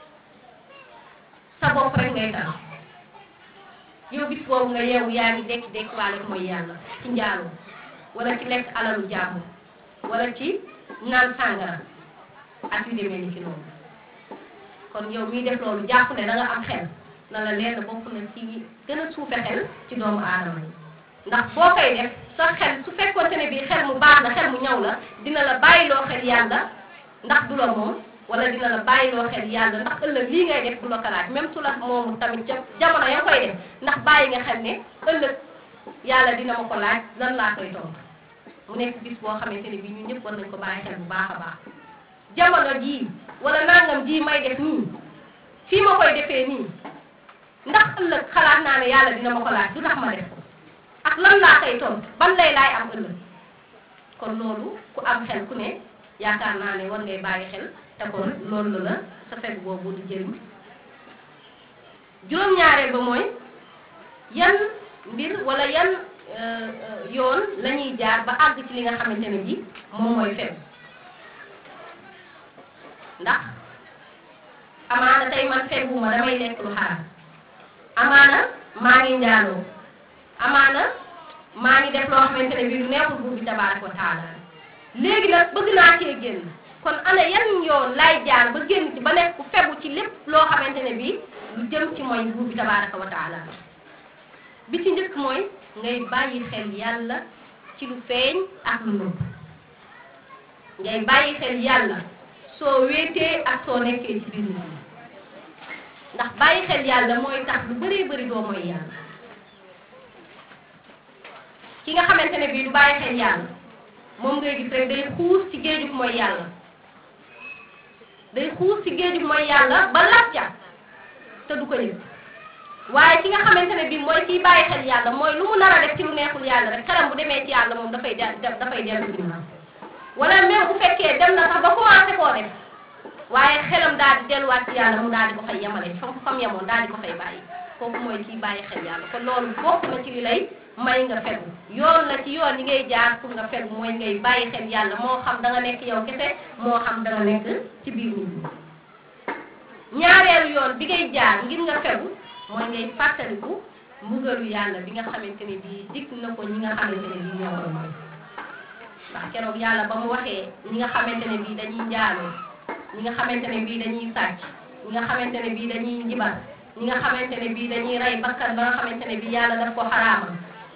sa bopp rek ngay tal yow bis boobu nga yeewu yaa ngi dekki dekki waale ko mooy yàlla ci njaaloo wala ci lekk alalu jàmbur wala ci naan sàngara ak yu demee ni ci loolu kon yow miy def loolu jàpp ne da nga am xel na la leer na bokk na ci gën a suufe xel ci doomu aadama yi ndax boo koy def sa xel su fekkoonte ne bii xel mu baax na xel mu ñaw la dina la bàyyiloo xel yàlla ndax du la moom wala dina la bàyyiloo xel yàlla ndax ëllëg lii ngay def du la ko laaj même su la moomu tamit ca jamono ya koy def ndax bàyyi nga xel ne ëllëg yàlla dina ma ko laaj lan laa koy tontu mu nekk bis boo xamante ne bii ñun ñëpp war nañ ko bàyyi xel bu baax a baax jamono jii wala nangam jii may def nii fii ma koy defee nii ndax ëllëg xalaat naa ne yàlla dina ma ko laaj du tax ma def ko ak lan laa koy tontu ban lay laay am ëllëg kon loolu ku am xel ku ne yaakaar naa ne war ngay bàyyi xel te kon loolu la sa fekk boobu di jëriñ juróom-ñaareel ba mooy yan mbir wala yan yoon la ñuy jaar ba àgg ci li nga xamante ne bi moom mooy fekk ndax amaana tey man fekkuma damay lekk lu xaraam amaana maa ngi njaaloo amaana maa ngi def loo xamante ne bii lu neexul buur bi tabaaraka wa taala léegi nag bëgg naa cee génn kon ana yan yoon laay jaar ba génn ci ba nekk ku fegu ci lépp loo xamante ne bii lu jëm ci mooy buur bi tabaaraka wa taala bi ci njëkk mooy ngay bàyyi xel yàlla ci lu feeñ ak lu nëbb ngay bàyyi xel yàlla soo wéetee ak soo nekkee ci biir nit ñi ndax bàyyi xel yàlla mooy tax lu bëree bëri doo mooy yàlla ki nga xamante ne bii du bàyyi xel yàlla moom ngay gis rek day xuus ci géejug mooy yàlla day xuus ci géejug mooy yàlla ba lacca te du ko yëg waaye ki nga xamante ne bii mooy kiy bàyyi xel yàlla mooy lu mu nar a def ci lu neexul yàlla rek xelam bu demee ci yàlla moom dafay de dafay dellu ginnaaw wala même bu fekkee dem na sax ba commencé koo def waaye xelam daal di delluwaat ci yàlla mu daal di ko fay yemale fam fam yemoon daal di ko fay bàyyi kooku mooy kiy bàyyi xel yàlla kon loolu bokk na ci li lay may nga fegu yoon la ci yoon yi ngay jaar pour nga fegu mooy ngay bàyyi xel yàlla moo xam da nga nekk yow kese moo xam da nga nekk ci biir nit ñi ñaareelu yoon bi ngay jaar ngir nga fegu mooy ngay fàttaliku mbugalu yàlla bi nga xamante ne bii dig na ko ñi nga xamante ne bii ñoo koy mooy ndax keroog yàlla ba mu waxee ñi nga xamante ne bii dañuy njaaloo ñi nga xamante ne bii dañuy sàcc ñi nga xamante ne bii dañuy njibar ñi nga xamante ne bii dañuy rey bakkan ba nga xamante ne bii yàlla daf ko xaraamal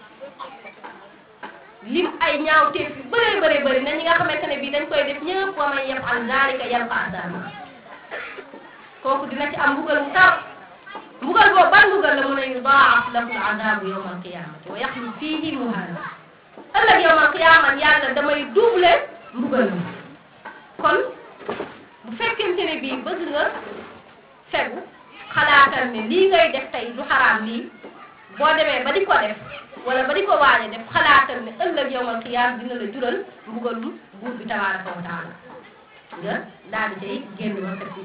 lim ay ñaawteef yu bëree bëri bëri na ñi nga xamante ne bii dañ koy def ñëpp wa man yaf'al zaalika yalqa asaama kooku dina ci am mbugal mu tar mbugal boobu ban mbugal la mun a yudaa'af lahu al-azaabu yawma al-qiyaamati wa yaxlud fiihi muhaana ëllëg yawma al-qiyaama yàlla damay double mbugal mi kon bu fekkente ne bii bëgg nga fegu xalaatal ne lii ngay def tey du xaraam lii boo demee ba di ko def wala ba di ko waaje def xalaatal ne ëllëg yawmal qiyaam dina la jural mbugalum buur bi tabaaraka wa taala nga daal di cay génn ba set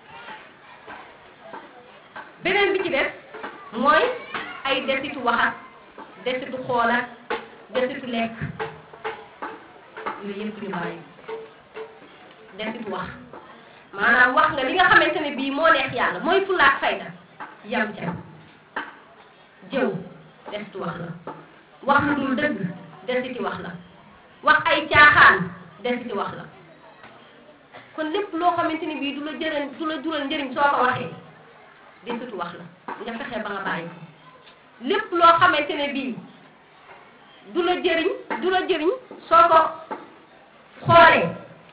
beneen bi ci des mooy ay desitu waxat desitu xoolat desitu lekk yooyu yëpp ñu bàyyi desitu wax maanaam wax nga li nga xamante ne bii moo neex yàlla mooy fulaak fayda yam ca jëw desitu wax la wax lu dul dëgg desiti wax la wax ay caaxaan desiti wax la kon lépp loo xamante ni bii du la jëriñ du la jural njëriñ soo ko waxee desitu wax la nga fexe ba nga bàyyi ko lépp loo xamante ne bii du la jëriñ du la jëriñ soo ko xoolee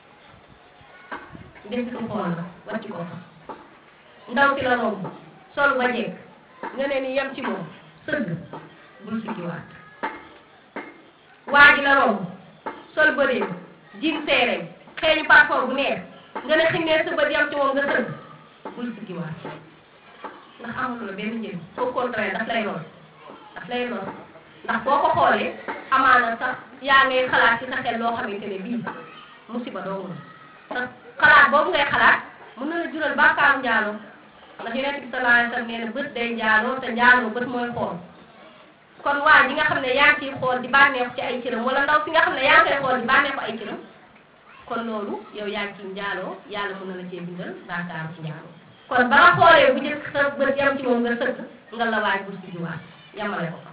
desitu xool la wàcc ko fa ndaw si la romb sol ba jekk nga ne ni yem ci moom sëgg bul siggiwaat waa ji la romb sol bëreem jin seereem xeeñu parfum bu neex nga ne xinnee sa bët yam ci moom nga sëgg bul siggiwaat ndax amul la benn njëriñ au contraire daf lay lor daf lay lor ndax boo ko xoolee amaana sax yaa ngay xalaat ci sa xel loo xamante ne bii musiba doomu la sax xalaat boobu ngay xalaat mën na la jural bàkkaaru njaaloo ndax yonent bi sallallahu alayhi wa sallam nee na bët day njaaloo te njaaloo bët mooy xool kon waa ji nga xam ne yaa ngi ciy xool di bànneexu ci ay cëram wala ndaw si nga xam ne yaa ngi koy xool di bànneexu ay cëram kon loolu yow yaa ngi ci njaaloo yàlla mën na la cee bindal baakaaru ci njaaloo kon ba nga xoolee bu njëkk sa bët yam ci moom nga sëgg nga la waaj bu si juwaat yamale ko fa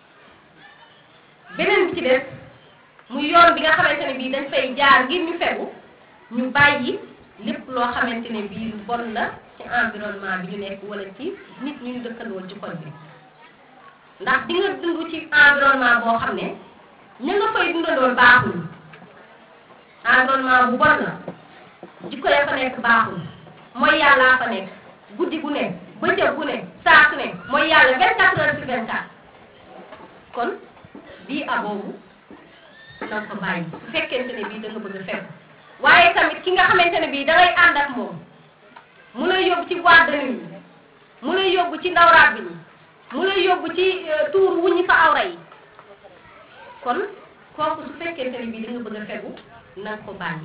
beneen bi ci des muy yoon bi nga xamante ne bii dañ fay jaar ngir ñu fegu ñu bàyyi lépp loo xamante ne bii lu bon la ci environnement bi ñu nekk wala ci nit ñu ñu dëkkandool ci koñ bi ndax di nga dund ci environnement boo xam ne ñu nga fay dundandool baaxul environnement bu bon la jikko ya fa nekk baaxul mooy yàllaa fa nekk guddi gu ne bëccëg gu ne saa su ne mooy yàlla 24 heures sur 24 kon bii aboobu na ko bàyyi su fekkente ne bii da nga bëgg a fekk waaye tamit ki nga xamante ne bii da ngay ànd ak moom mu lay yóbbu ci boîte de nuit mu lay yóbbu ci ndawraat bi mu lay yóbbu ci tuur wuññi fa awra yi kon kooku su fekkente ne bii da nga bëgg a fegu na nga ko bàyyi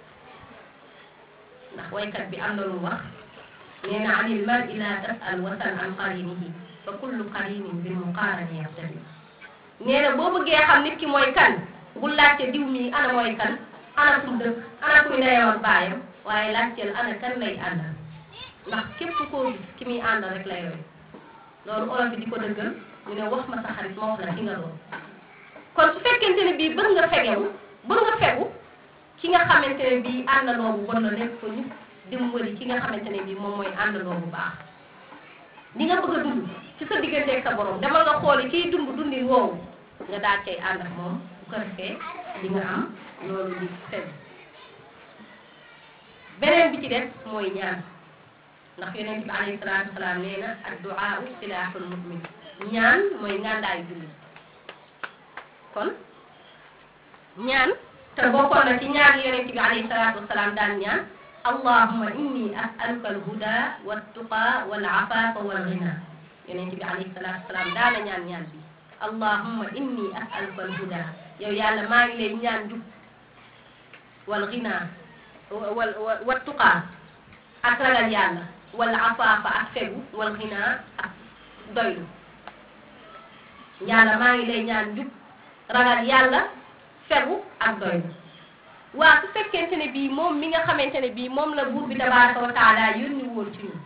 ndax waykat bi am na lu wax nee na anil mar'i la tas'al wasal an qarinihi fa kullu qarinin bil muqarani yaqtadi nee na boo bëggee xam nit ki mooy kan bul laajte diw mi ana mooy kan ana fu mu dëkk ana kuy ndeyam ak baayam waaye laajteel ana kan lay àndal ndax képp koo gis ki muy àndal rek lay roy loolu olof bi di ko dëggal ñu ne wax ma sa xarit ma wax la ki nga doon kon su fekkente ne bii bëgg nga fegewu bëgg nga fegu ki nga xamante ne bii àndandoo bu bon la nekk ko ñu dimbali ki nga xamante ne bii moom mooy àndandoo bu baax li nga bëgg a dund ci sa digganteeg sa borom demal nga xooli kiy dund dundin woowu nga daal cay ànd ak moom bu ko defee di nga am loolu di fegu beneen bi ci des mooy ñaan ndax yonent bi alayhi salaatu wasalaam nee na adduaa silaaxul mu'min ñaan mooy ngàndaayu jullit kon ñaan te bokkoon na ci ñaan yonent bi alayhi salaatu wasalaam daan ñaan allahumma inni as'aluka alhuda wattuqa wal afafa wal ghina yonent bi alayhi salaatu wasalaam daana ñaan ñaan bi allahumma inni as'aluka alhuda yow yàlla maa ngi lay ñaan jub wal ghina wal wattuqa ak ragal yàlla wal afafa ak fegu wal ghina ak doylu yàlla maa ngi lay ñaan jub ragal yàlla fegu ak doylu waa su fekkente ne bii moom mi nga xamante ne bii moom la buur bi tabaraka wa taala yónni woon ci ñun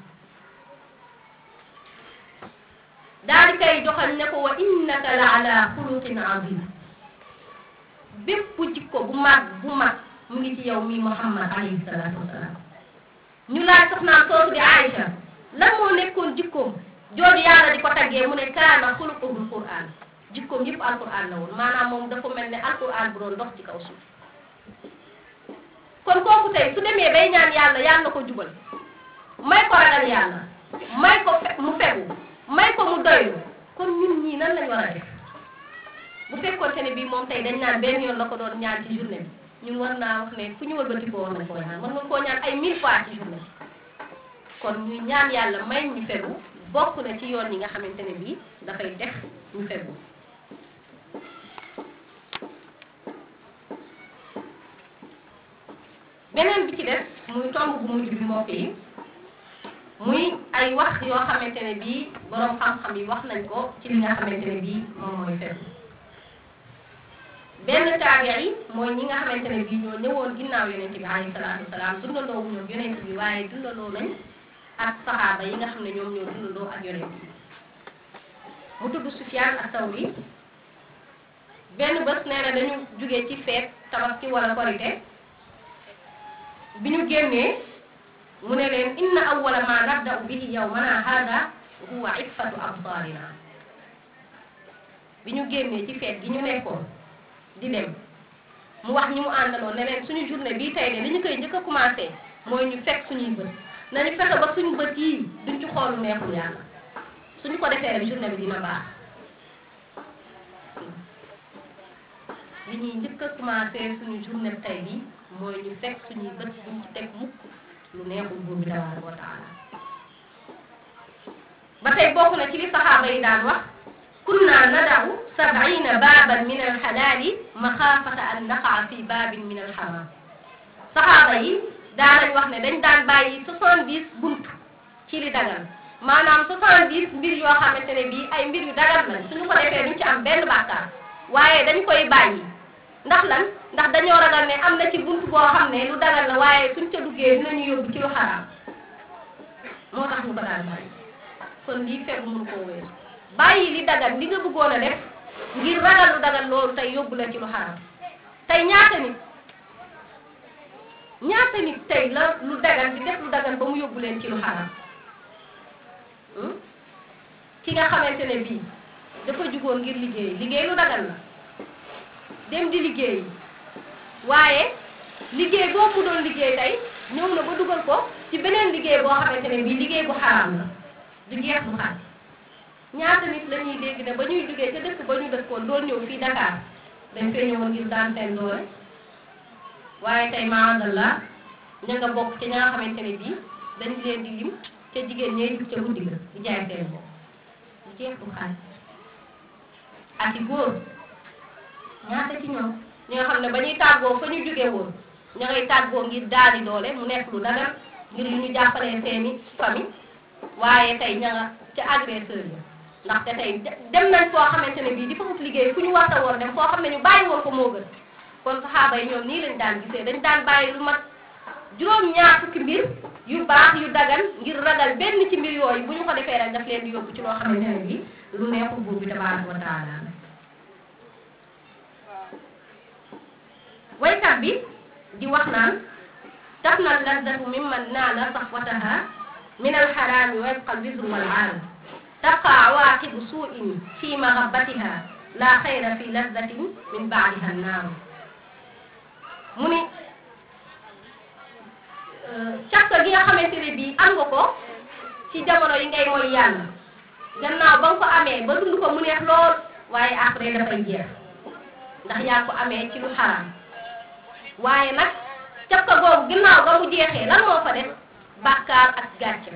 daal di koy joxal ne ko wa innaka la ala xuluqin azim bépp jikko bu mag bu mag mu ngi ci yow mi muhammad alayhi salaatu wasalaam ñu laaj soxnaam soosu di Aïcha lan moo nekkoon jikkoom jooju yàlla di ko taggee mu ne kaana xuluquhul quran jikkoom yëpp alquran la woon maanaam moom dafa mel ne alquran bu doon dox ci kaw suuf kon kooku tey su demee bay ñaan yàlla yàlla na ko jubal may ko ragal yàlla may ko fe mu fegu may ko mu doylu kon ñun ñii nan lañ war a def bu fekkoonte ne bii moom tey dañ naan benn yoon la ko doon ñaan ci journée bi ñun war naa wax ne fu ñu wëlbati ko war nañ koo ñaan mën nga koo ñaan ay mille fois ci journée bi kon ñuy ñaan yàlla may ñu fegu bokk na ci yoon yi nga xamante ne bii dafay def ñu fegu beneen bi ci des muy tomb bu mujj bi mbokk yi muy ay wax yoo xamante ne bii boroom xam-xam yi wax nañ ko ci li nga xamante ne bii moom mooy fegu benn taabiya yi mooy ñi nga xamante ne bii ñoo ñëwoon ginnaaw yonent bi alayhi salaatu wasalaam dundandoo wu ñoom yonent bi waaye dundandoo nañ ak saxaaba yi nga xam ne ñoom ñoo dundandoo ak yonent bi mu tudd Sufyaan as-Sawri benn bés nee na dañu jóge ci feet tabaski wala korite bi ñu génnee mu ne leen inna awwala ma nabda'u bihi yawmana hada huwa iffatu absarina bi ñu génnee ci feet gi ñu nekkoon di dem mu wax ñi mu àndaloon ne leen suñu journée bii tey de li ñu koy njëkk a commencé mooy ñu fekk suñuy bët nañu fexe ba suñu bët yii duñ ci xoolu neexul yàlla suñu ko defee rek journée bi dina baax li ñuy njëkk a commencé suñu journée tey bi mooy ñu fekk suñuy bët buñ ci teg mukk lu neexul buur bi tabaaraka wa taala ba tey bokk na ci li saxaaba yi daan wax kunna nadaw sab'ina baaban min alxalaali maxaafata an naqaa fi baabin min alxaraam saxaaba yi daanañ wax ne dañ daan bàyyi soixante-dix bunt ci li dagal maanaam soixante-dix mbir yoo xamante ne bii ay mbir yu dagal lañ suñu ko defee duñ ci am benn bàkkaar waaye dañ koy bàyyi ndax lan ndax dañoo ragal ne am na ci bunt boo xam ne lu dagal la waaye suñ ca duggee dinañu yóbbu ci lu xaraam moo tax ñu ko daan bàyyi kon lii fegu mun koo wéer bàyyi li dagal li nga bëggoon a def ngir ragal lu dagal loolu tey yóbbu la ci lu xaraam tey ñaata nit ñaata nit tey la lu dagal di def lu dagal ba mu yóbbu leen ci lu xaraam ki nga xamante ne bii dafa jugoon ngir liggéey liggéey lu dagal la dem di liggéey waaye liggéey boobu doon liggéey tey ñëw na ba dugal ko ci beneen liggéey boo xamante ne bii liggéey bu xaraam la du jeex bu xaaj ñaata nit la ñuy dégg ne ba ñuy duggee ca dëkk ba ñu dëkkoon doon ñëw fii Dakar dañ fee ñëwoon ngir daan seen doole waaye tey maadallah ña nga bokk ci ña nga xamante ne bii dañ leen di lim ca jigéen ñee jug ca guddi ga di jaay seen bopp du jeex bu xaaj ak i góor ñaata ci ñoom ñi nga xam ne ba ñuy tàggoo fa ñu jóge woon ña ngay tàggoo ngir daali doole mu nekk lu dagal ngir lu ñu jàppalee seeni famille waaye tey ña nga ca agresseur yi ndaxte tey dem nañ foo xamante ne bii di fa ut liggéey fu ñu warta woon dem foo xam ne ñu bàyyi woon ko moo gën kon saxaaba yi ñoom nii lañ daan gisee dañ daan bàyyi lu mat juróom ñaar fukki mbir yu baax yu dagal ngir ragal benn ci mbir yooyu bu ñu ko defee rek daf leen di yóbbu ci loo xamante ne bii lu neexul buur bi tabaaraka wa taala waykat bi di wax naan tafna lazzatu mimman naala safwataha min alxaraami wa yabqa albirru wal aal tabqa awaaqibu suu'in fi mahabbatiha la xayra fi lazzatin min baadiha annaaru mu ni càkk gi nga xamante ne bii am nga ko ci jamono yi ngay mooy yàlla gannaaw ba nga ko amee ba dund ko mu neex lool waaye après dafay jeex ndax yaa ko amee ci lu xaraam waaye nag càkk googu gannaaw ba mu jeexee lan moo fa def bàkkaar ak gàcce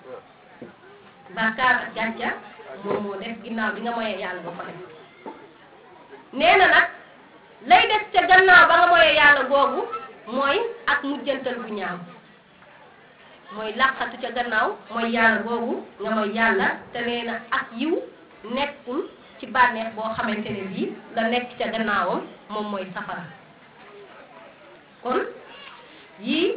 bàkkaar ak gàcce moom moo def ginnaaw bi nga moyee yàlla ba ko def nee na nag lay des ca gannaaw ba nga moyee yàlla googu mooy ak mujjantal bu ñaaw mooy làqatu ca gannaaw mooy yàlla googu nga mooy yàlla te nee na ak yiw nekkul ci bànneex boo xamante ne bii la nekk ca gannaawam moom mooy safara kon yii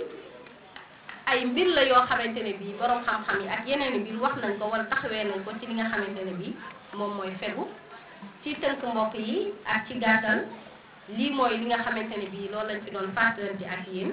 ay mbir la yoo xamante ne bii borom xam-xam yi ak yeneen i mbir wax nañ ko wala taxawee nañ ko ci li nga xamante ne bii moom mooy fegu ci tënk mbokk yi ak ci gàttal lii mooy li nga xamante ne bii loolu lañ fi doon fàttalante ak yéen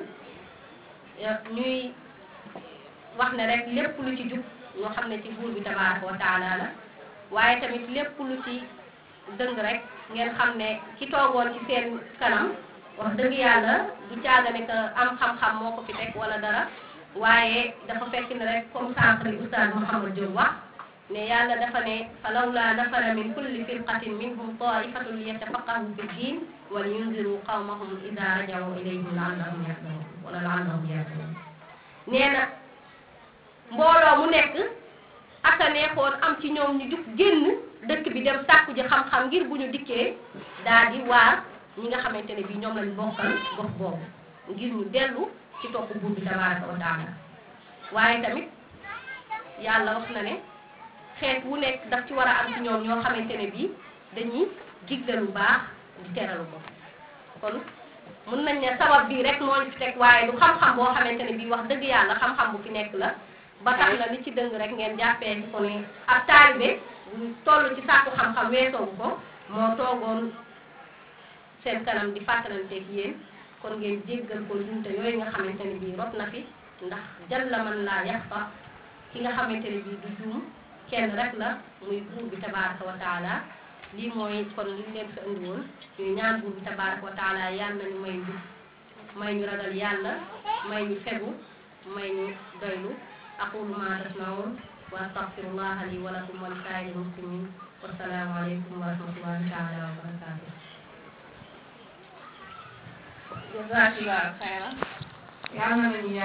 ñuy wax ne rek lépp lu ci jub ñoo xam ne ci buur bi tabaaraka wa taala la waaye tamit lépp lu ci dëng rek ngeen xam ne ki toogoon ci seen kanam wax dëgg yàlla du caaga ne que am xam-xam moo ko fi teg wala dara waaye dafa fekk ne rek comme sànq li oustaz Mouhamed Diop wax ne yàlla dafa ne fa lawla nafara min kulli firqatin minhum taifatun liyatafaqahu fi ddin wa liyunziru qawmahum ida rajaw ilayhim laallahum yahdharun wala laallahum yahdharun nee na mbooloo mu nekk aka neexoon am ci ñoom ñu jug génn dëkk bi dem sàkku ji xam-xam ngir bu ñu dikkee daal di waar ñi nga xamante ne bii ñoom lañ bokkal gox boobu ngir ñu dellu ci topp buur bi tabaraka wa taala waaye tamit yàlla wax na ne xeet wu nekk daf ci war a am ci ñoom ñoo xamante ne bii dañuy digle lu baax di teralu ko kon mun nañ ne sabab bii rek moo ñu fi teg waaye du xam-xam boo xamante ne bii wax dëgg yàlla xam-xam bu fi nekk la ba tax na li ci dëng rek ngeen jàppee ko ne ab taalibe bu toll ci sàkku xam-xam weesoogu ko moo toogoon seen kanam di fàttalanteeg yéen kon ngeen jéggal ko njumte yooyu nga xamante ne bii rot na fi ndax jalla man laa yaxfa ki nga xamante ne bii du juum kenn rek la muy buur bi tabaraka wa taala lii mooy kon li leen fi andi woon ñuy ñaan buur bi tabaraka wa taala yàlla nañu may njub may ñu ragal yàlla may ñu fegu may ñu doylu aqulu ma tasmaun wa astaghfirullaha li wa lakum wa li saa'iril muslimin wassalaamu aleykum wa rahmatullahi taala wa barakatuh jazakallahu xayran yàlla nañu